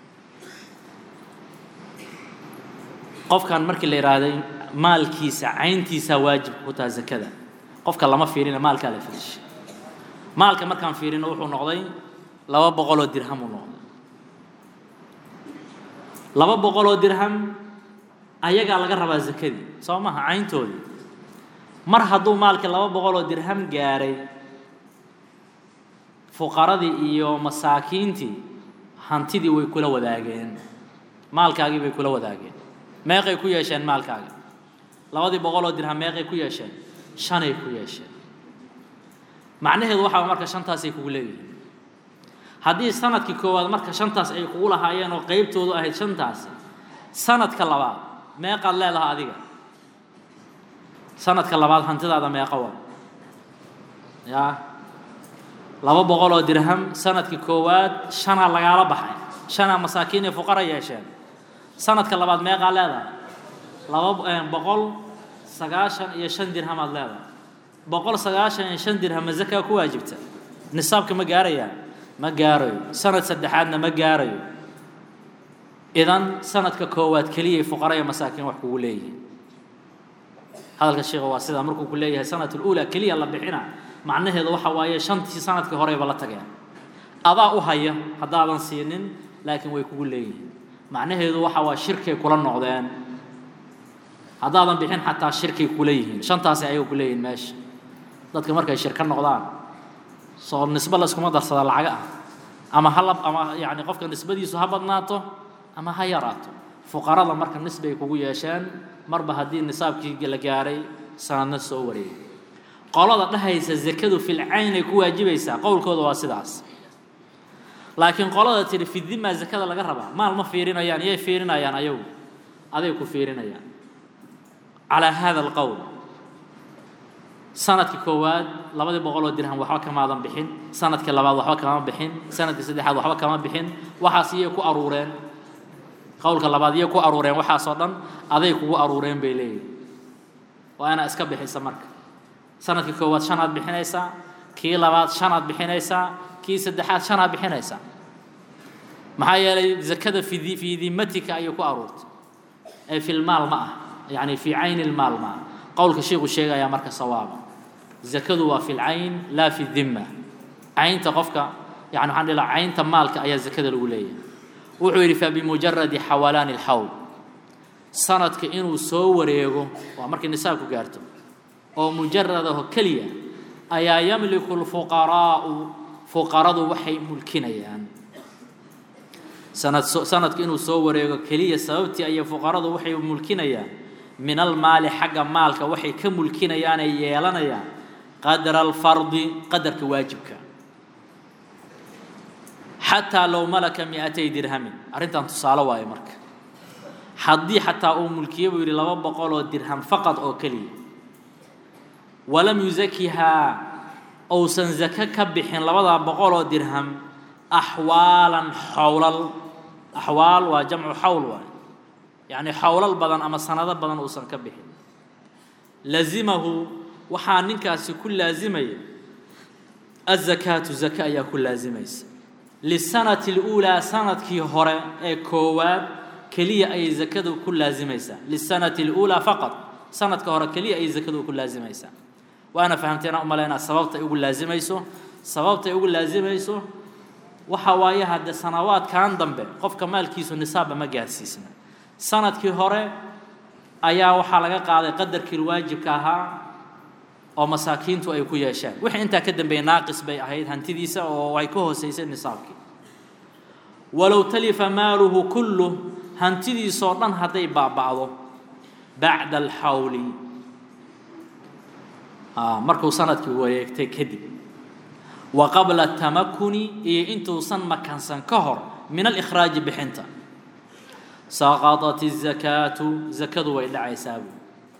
qofkan markii la yidhaahday maalkiisa cayntiisa waajibka ku taha zakada qofka lama fiirina maalkaa la fiirshay maalka markaan fiirino wuxuu noqday laba boqoloo dirham uu noqday laba boqoloo dirham ayagaa laga rabaa zakadii soo maha cayntoodii mar hadduu maalkii laba boqoloo dirham gaaray fuqaradii iyo masaakiintii hantidii way kula wadaageen maalkaagii bay kula wadaageen meeqay ku yeesheen maalkaaga labadii boqoloo dirham meeqay ku yeesheen shanay ku yeesheen macnaheedu waxaa marka shantaasay kugu leeyihiin haddii sanadkii koowaad marka shantaas ay kugu lahaayeen oo qeybtoodu ahayd shantaasi sanadka labaad meeqaad leedaha adiga sanadka labaad hantidaada meeqa waa yaa laba boqol oo dirham sanadkii koowaad shanaa lagaala baxay shanaa masaakiin iyo fuqara yeesheen sanadka labaad meeqaa leedahay laba boqol sagaashan iyo shan dirhamaad leedahay boqol sagaashan iyo shan dirham ma zakaa ku waajibta nisaabka ma gaarayaa ma gaarayo sanad saddexaadna ma gaarayo idan sanadka koowaad keliyay fuqara iyo masaakiin wax kugu leeyihiin hadalka sheekha waa sidaa markuu ku leeyahay sanat ulaa keliya la bixina macnaheedu waxa waaye shantii sanadkii horeyba la tageen adaa u haya haddaadan siinin laakiin way kugu leeyihiin macnaheedu waxa waa shirkay kula noqdeen haddaadan bixin xataa shirkay kula yihiin shantaasi ayaga ku leeyihiin meesha dadka markay shirka noqdaan soo nisbo layskuma darsada lacaga ah ama halab ama yacni qofka nisbadiisu ha badnaato ama ha yaraato fuqarada marka nisbay kugu yeesheen marba haddii nisaabkii la gaaray sanadna soo wareegay qolada dhahaysa zakadu fil cayn ay ku waajibaysaa qowlkooda waa sidaas laakiin qolada tidhi fidima zakada laga rabaa maal ma fiirinayaan iyay fiirinayaan ayagu aday ku fiirinayaan calaa hada alqowl sanadkii koowaad labadii boqol oo dirham waxba kamaadan bixin sanadkii labaad waxba kama bixin sanadkii saddexaad waxba kama bixin waxaas iyay ku aruureen qowlka labaad iyay ku aruureen waxaasoo dhan aday kugu aruureen bay leeyihin waa inaa iska bixisa marka sanadkii koowaad shanaad bixinaysaa kii labaad shanaad bixinaysaa kii saddexaad shanaad bixinaysaa maxaa yeelay zakada fi fii dimatika ayay ku aruurtay ee fi lmaal ma ah yacni fii cayni lmaal ma ah qowlka sheikhu sheegayaa marka sawaaba zakadu waa fi lcayn laa fi dimma caynta qofka yani waxaan dhihi lahaa caynta maalka ayaa zakada lagu leeyahay wuxuu yidhi fabimujaradi xawalaani alxawl sanadka inuu soo wareego waa markay nisaabku gaarto oo mujaradaho keliya ayaa yamliku lfuqaraa'u fuqaradu waxay mulkinayaan sanad sanadka inuu soo wareego keliya sababtii ayay fuqaradu waxay mulkinayaan min almaali xagga maalka waxay ka mulkinayaanay yeelanayaan qadra alfardi qadarka waajibka xataa low malaka miatay dirhamin arrintan tusaale waayo marka haddii xataa uu mulkiye buu yidhi laba boqol oo dirham faqad oo keliya walam yusakihaa ousan zake ka bixin labadaa boqol oo dirham axwaalan xowlal axwaal waa jamcu xawl waay yacni xowlal badan ama sanado badan uusan ka bixin lazimahu waxaa ninkaasi ku laasimaya azakaatu zake ayaa ku laasimaysa lisanati اluulaa sanadkii hore ee koowaad keliya ayay zakadu ku laasimaysaa lisanati اluulaa faqad sanadka hore keliya ayay zakadu ku laasimaysaa waana fahamteena u malaynaa sababtay ugu laasimayso sababtay ugu laasimayso waxa waaye hadde sanawaadkan dambe qofka maalkiisu nisaabba ma gaarsiisna sanadkii hore ayaa waxaa laga qaaday qadarkii waajibka ahaa oo masaakiintu ay ku yeesheen wixii intaa ka dambeeyey naaqis bay ahayd hantidiisa oo ay ka hoosaysay nisaabkii walow talifa maaluhu kullu hantidiisoo dhan hadday baaba'do bacda alxawli markuu sanadkii wareegtay kadib wa qabla tamakuni iyo intuusan makansan ka hor min alikhraaji bixinta saqaطat الzakaatu zakadu way dhacaysaa buu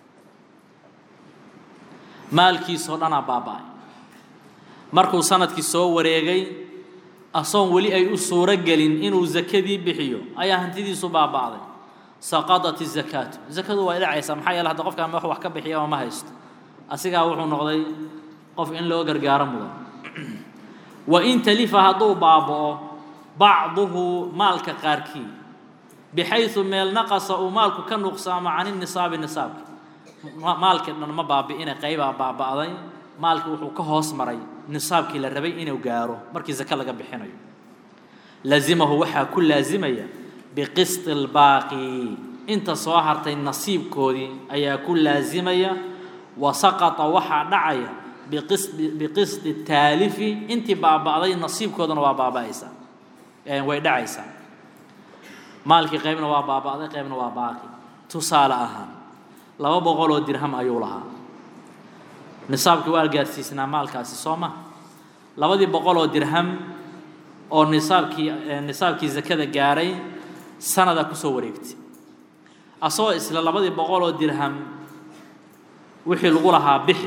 maalkiisoo dhanaa baaba'ay markuu sanadkii soo wareegay asoon weli ay u suuro gelin inuu zakadii bixiyo ayaa hantidiisu baaba'day saqaطat الzakaatu zakadu way dhacaysaa maxaa yeele hadda qofkaan wax wax ka bixiya oo ma haysto asigaa wuxuu noqday qof in loo gargaaro mudan wain talifa hadduu baaba'o bacduhu maalka qaarkii bixayu meel naqasa uu maalku ka nuqsaamo can inisaabi nisaabki maalkii dhan ma baabi'ina qaybaa baaba'day maalkii wuxuu ka hoos maray nisaabkii la rabay inuu gaaro markii zake laga bixinayo lazimahu waxaa ku laasimaya biqisti اlbaaqi inta soo hartay nasiibkoodii ayaa ku laasimaya wa saqata waxaa dhacaya biqisti taalifi intii baaba'day nasiibkoodana waa baaba'aysaa way dhacaysaa maalkii qaybna waa baaba'day qaybna waa baaqi tusaale ahaan laba boqol oo dirham ayuu lahaa nisaabkii waa gaarsiisnaa maalkaasi soo ma labadii boqol oo dirham oo nisaabkii nisaabkii zakada gaaray sanada kusoo wareegtay asagoo isla labadii boqol oo dirham wixii lagu lahaa bixi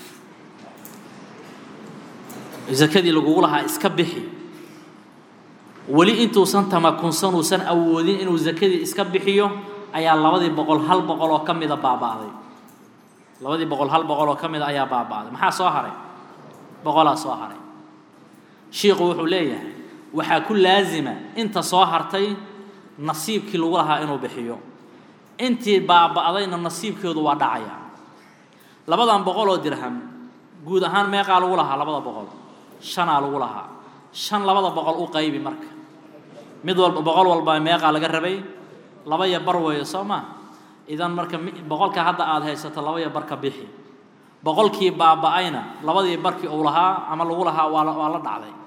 zakadii lagugu lahaa iska bixi weli intuusan tamakunsan uusan awoodin inuu zakadii iska bixiyo ayaa labadii boqol hal boqol oo ka mida baaba'day labadii boqol hal boqol oo ka mida ayaa baaba'day maxaa soo haray boqolaa soo haray shiikhu wuxuu leeyahay waxaa ku laasima inta soo hartay nasiibkii lagu lahaa inuu bixiyo intii baaba'dayna nasiibkeedu waa dhacaya labadan boqol oo dirham guud ahaan meeqaa lagu lahaa labada boqol shanaa lagu lahaa shan labada boqol u qaybi marka mid walba boqol walba meeqaa laga rabay laba iyo bar weeyo soo maa idan marka boqolka hadda aada haysato laba iyo barka bixi boqolkii baaba'ayna labadii barkii uu lahaa ama lagu lahaa waa waa la dhacday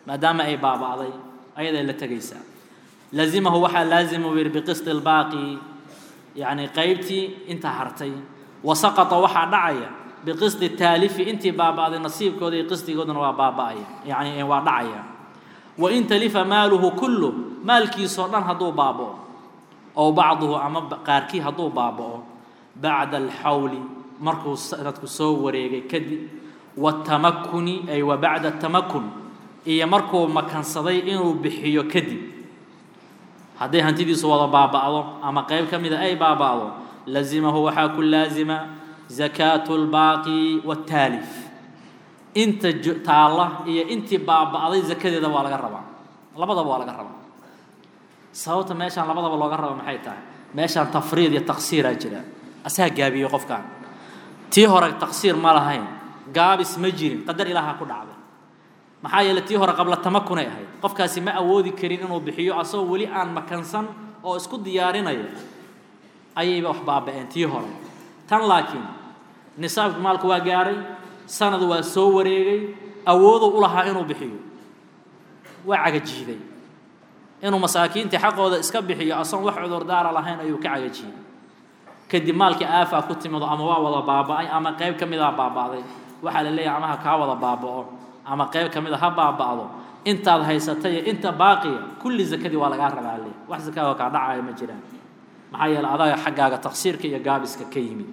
maadaama ay baaba'day ayaday la tegaysaa lazimahu waxaa laazima u yidhi biqisti albaaqi yacni qaybtii intaa hartay wa saqata waxaa dhacaya biqisti taalifi intii baaba'day nasiibkooda iyo qisdigoodana waa baaba'aya yacni waa dhacaya wa in talifa maaluhu kullu maalkiisoo dhan hadduu baaba'o ow bacduhu ama qaarkii hadduu baaba'o bacda alxawli markuu sanadku soo wareegay kadib watamakuni ay wa bacda tamakun iyo markuu makansaday inuu bixiyo kadib hadday hantidiisu wada baaba'do ama qayb ka mida ay baaba'do lazimahu waxaa ku laazima zakaatu lbaaqi waaltaalif inta taalla iyo intii baaba'day zakadeeda waa laga rabaa labadaba waa laga rabaa sababta meeshaan labadaba looga raba maxay tahay meeshaan tafriid iyo taqsiiraa jira asaa gaabiyey qofkan tii hore taqsiir ma lahayn gaabis ma jirin qadar ilaaha ku dhacday maxaa yeeley tii hore qabla tamakunay ahayd qofkaasi ma awoodi karin inuu bixiyo asagoo weli aan makansan oo isku diyaarinaya ayayba wax baaba'een tii hore tan laakiin nisaabka maalku waa gaaray sanad waa soo wareegay awooduu u lahaa inuu bixiyo waa cagajiiday inuu masaakiintii xaqooda iska bixiyo asoon wax cudurdaara lahayn ayuu ka cagajiiday kadib maalkii aafaa ku timido ama waa wada baaba'ay ama qayb ka mida baaba'day waxaa la leeyahay ama ha kaa wada baaba'o ama qayb ka mida ha baaba'do intaad haysatay inta baaqiya kulli zakadii waa lagaa rabaa le wax zakaaga kaa dhacaya ma jiraan maxaa yeele adaga xaggaaga taqsiirka iyo gaabiska ka yimid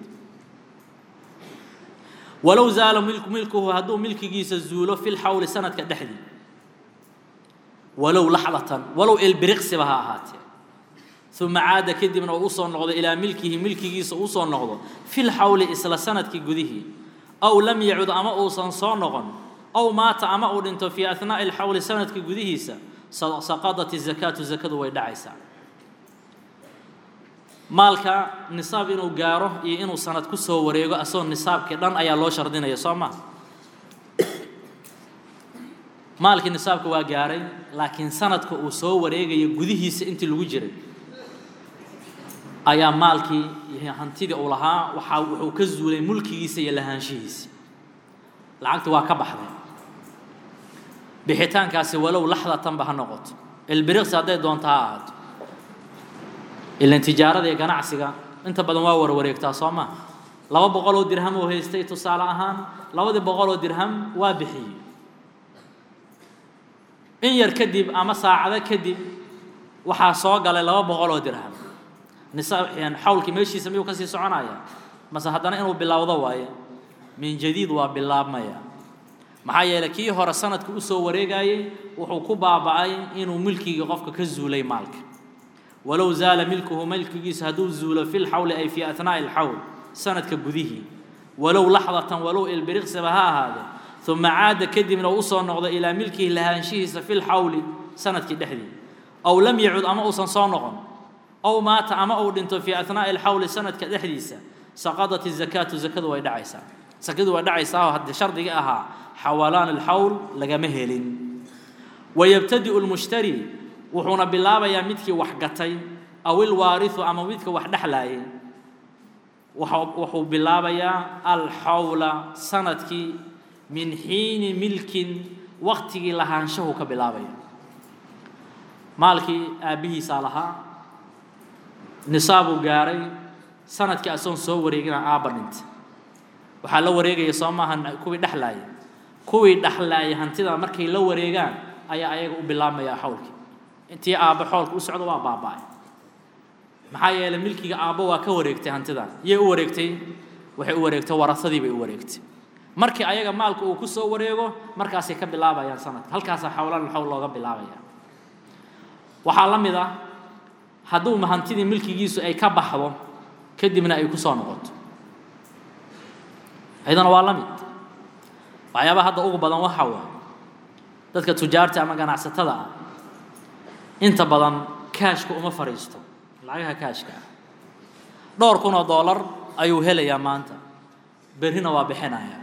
walow zaala milkuhu hadduu milkigiisa zuulo fi lxawli sanadka dhexdii walow laxdatan walow ilbiriqsiba ha ahaatee uma caada kadibna uu usoo noqdo ilaa milkihi milkigiisa usoo noqdo fi lxawli isla sanadkii gudihii aw lam yacud ama uusan soo noqon aw maata ama uu dhinto fii ahnaa'i alxawli sanadka gudihiisa saqadat izakaatu zakadu way dhacaysaa maalka nisaab inuu gaaro iyo inuu sanad ku soo wareego asagoo nisaabkii dhan ayaa loo shardinaya soo ma maalkii nisaabka waa gaaray laakiin sanadka uu soo wareegayo gudihiisa intii lagu jiray ayaa maalkii iyo hantidii uu lahaa waxaa wuxuu ka zuulay mulkigiisa iyo lahaanshihiisa lacagti waa ka baxday bixitaankaasi walow laxdatanba ha noqoto ilbiriqsi hadday doonto ha ahaato ilan tijaarada iyo ganacsiga inta badan waa warwareegtaa soo maa laba boqoloo dirham uu haystay tusaale ahaan labadii boqoloo dirham waa bixiyey in yar kadib ama saacado kadib waxaa soo galay laba boqoloo dirham nisaab xawlkii meeshiisa miyuu kasii soconaya mase haddana inuu bilowdo waaye min jadiid waa bilaabmaya maxaa yeeley kii hore sanadka usoo wareegayey wuxuu ku baaba'ay inuu milkigii qofka ka zuulay maalka walow zaala milkuhu milkigiisa hadduu zuulo fi lxawli ay fii ahnaa'i alxawl sanadka gudihii walow laxdatan walow ilbiriqsiba ha ahaade uma caada kadibna uu usoo noqdo ilaa milkihi lahaanshihiisa fi lxawli sanadkii dhexdii aw lam yacud ama uusan soo noqon aw maata ama uu dhinto fii ahnaa'i alxawli sanadka dhexdiisa saqadat izakaatu zakadu way dhacaysaa sakadu way dhacaysaa oo haddii shardigii ahaa xawalaan alxawl lagama helin wayabtadi'u lmushtari wuxuuna bilaabayaa midkii wax gatay aw ilwaariu ama midka wax dhexlaayay wuxuu bilaabayaa alxawla sanadkii min xiini milkin waktigii lahaanshahu ka bilaabaya maalkii aabbihiisaa lahaa nisaabuu gaaray sanadkii asoon soo wareegina aabba dhintay waxaa la wareegaya soo maaha kuwii dhexlaaya kuwii dhexlaaya hantida markay la wareegaan ayaa ayaga u bilaabmaya xawlkii intii aabbo xoolka u socdo waa baaba'ay maxaa yeelay milkiga aabbo waa ka wareegtay hantidan yay u wareegtay waxay u wareegtay warasadii bay u wareegtay markii ayaga maalka uu ku soo wareego markaasay ka bilaabayaan sanadka halkaasaa xawlaan xawl looga bilaabaya waxaa la mid ah hadduu hantidii milkigiisu ay ka baxdo kadibna ay ku soo noqoto ayadana waa la mid waxyaabaha hadda ugu badan waxa waa dadka tujaarta ama ganacsatada ah inta badan kaashka uma fadhiisto lacagaha kaashka ah dhowr kun oo dollar ayuu helayaa maanta berrina waa bixinaya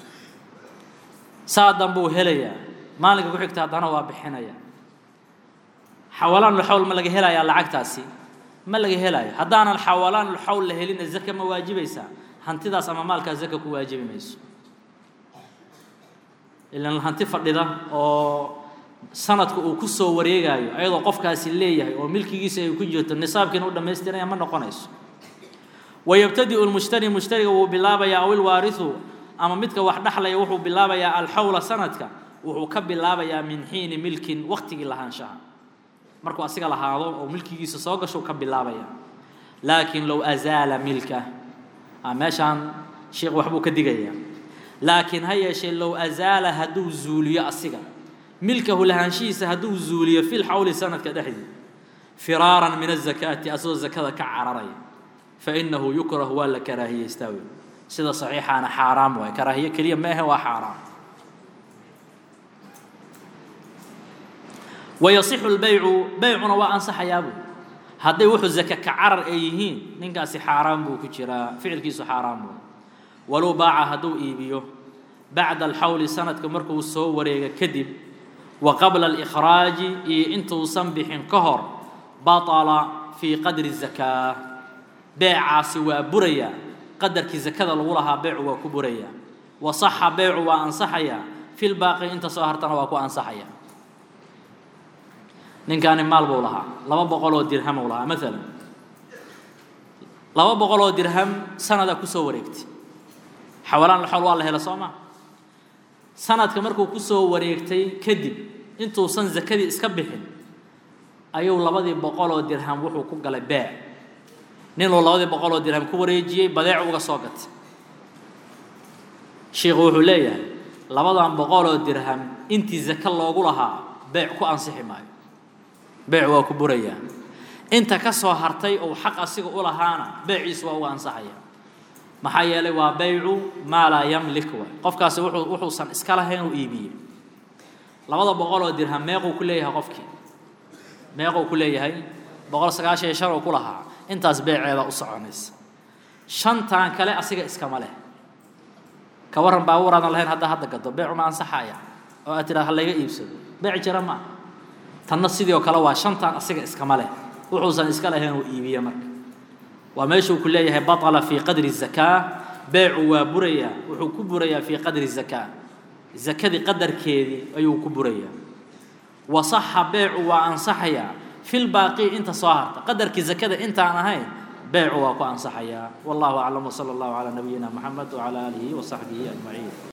saa danbuu helayaa maalinka ku xigta haddana waa bixinaya xawalaan ulxawl ma laga helayaa lacagtaasi ma laga helayo haddaanan xawalaan ulxawl la helina zaka ma waajibaysaa hantidaas ama maalkaa zaka ku waajibi mayso ilan hanti fadhida oo sanadka uu ku soo wareegayo ayadoo qofkaasi leeyahay oo milkigiisa ay ku jirto nisaabkiina u dhammaystiraya ma noqonayso wayabtadi'u lmushtari mushtariga wuu bilaabayaa aw ilwaarisu ama midka wax dhexlaya wuxuu bilaabayaa alxawla sanadka wuxuu ka bilaabayaa min xiini milkin waqtigii lahaanshaha markuu asiga lahaado oo milkigiisa soo gasho ka bilaabaya laakiin low azaala milka meeshaan sheekh waxbuu ka digaya laakiin ha yeeshee low azaala hadduu zuuliyo asiga milkahu lahaanshihiisa hadduu zuuliyo fi lxawli sanadka dhexdii firaaran min azakaati asagoo zakada ka cararaya fainahu yukrahu waa la karaahiyeystaa wey sida saxiixaana xaaraam waay karaahiye keliya ma ahe waa xaaraam wayasixu lbaycu baycuna waa ansaxayaa buu hadday wuxuu zaka ka carar ay yihiin ninkaasi xaaraan buu ku jiraa ficilkiisu xaaraan buu walow baaca hadduu iibiyo bacda alxawli sanadka markuu soo wareega kadib wa qabla alikhraaji iyo intuusan bixin ka hor batala fii qadri zakaa beecaasi waa burayaa qadarkii zakada lagu lahaa beecu waa ku burayaa wa saxa beecu waa ansaxayaa fi lbaaqi inta soo hartana waa ku ansaxaya ninkaani maal buu lahaa laba boqol oo dirham uu lahaa maalan laba boqol oo dirham sanada kusoo wareegtay xawalaan laxool waa la hela soo maa sanadka markuu kusoo wareegtay kadib intuusan zakadii iska bixin ayuu labadii boqol oo dirham wuxuu ku galay beec ninuu labadii boqol oo dirham ku wareejiyey badeec uga soo gatay sheikhu wuxuu leeyahay labadan boqol oo dirham intii zake loogu lahaa beec ku ansixi maayo beec waa ku burayaa inta ka soo hartay ou xaq asiga u lahaana beeciisu waa uga ansaxaya maxaa yeelay waa baycu maa laa yamlik waay qofkaasi wuxuu wuxuusan iska lahayn uu iibiyey labada boqol oo dirham meequu ku leeyahay qofkii meequu ku leeyahay boqol sagaashan iyo shan uu ku lahaa intaas beeceeda u soconaysa shantan kale asiga iskama leh ka warran baabuur aadan lahayn hadda hadda gado beecu ma ansaxaya oo aad tidhahda ha layga iibsado beec jira ma tanna sidii oo kale waa shantan asiga iskama leh wuxuusan iska lahayn uu iibiye marka waa meeshuu ku leeyahay baطla fii qadri zakaa beecu waa burayaa wuxuu ku burayaa fii qadri zakaa zakadii qadarkeedii ayuu ku burayaa wasaxa beecu waa ansaxayaa fi lbaaqi inta soo harta qadarkii zakada intaan ahayn beecu waa ku ansaxayaa wallahu aclam wsala allahu calaa nabiyina moxamed wcala aalihi wasaxbihi ajmaciin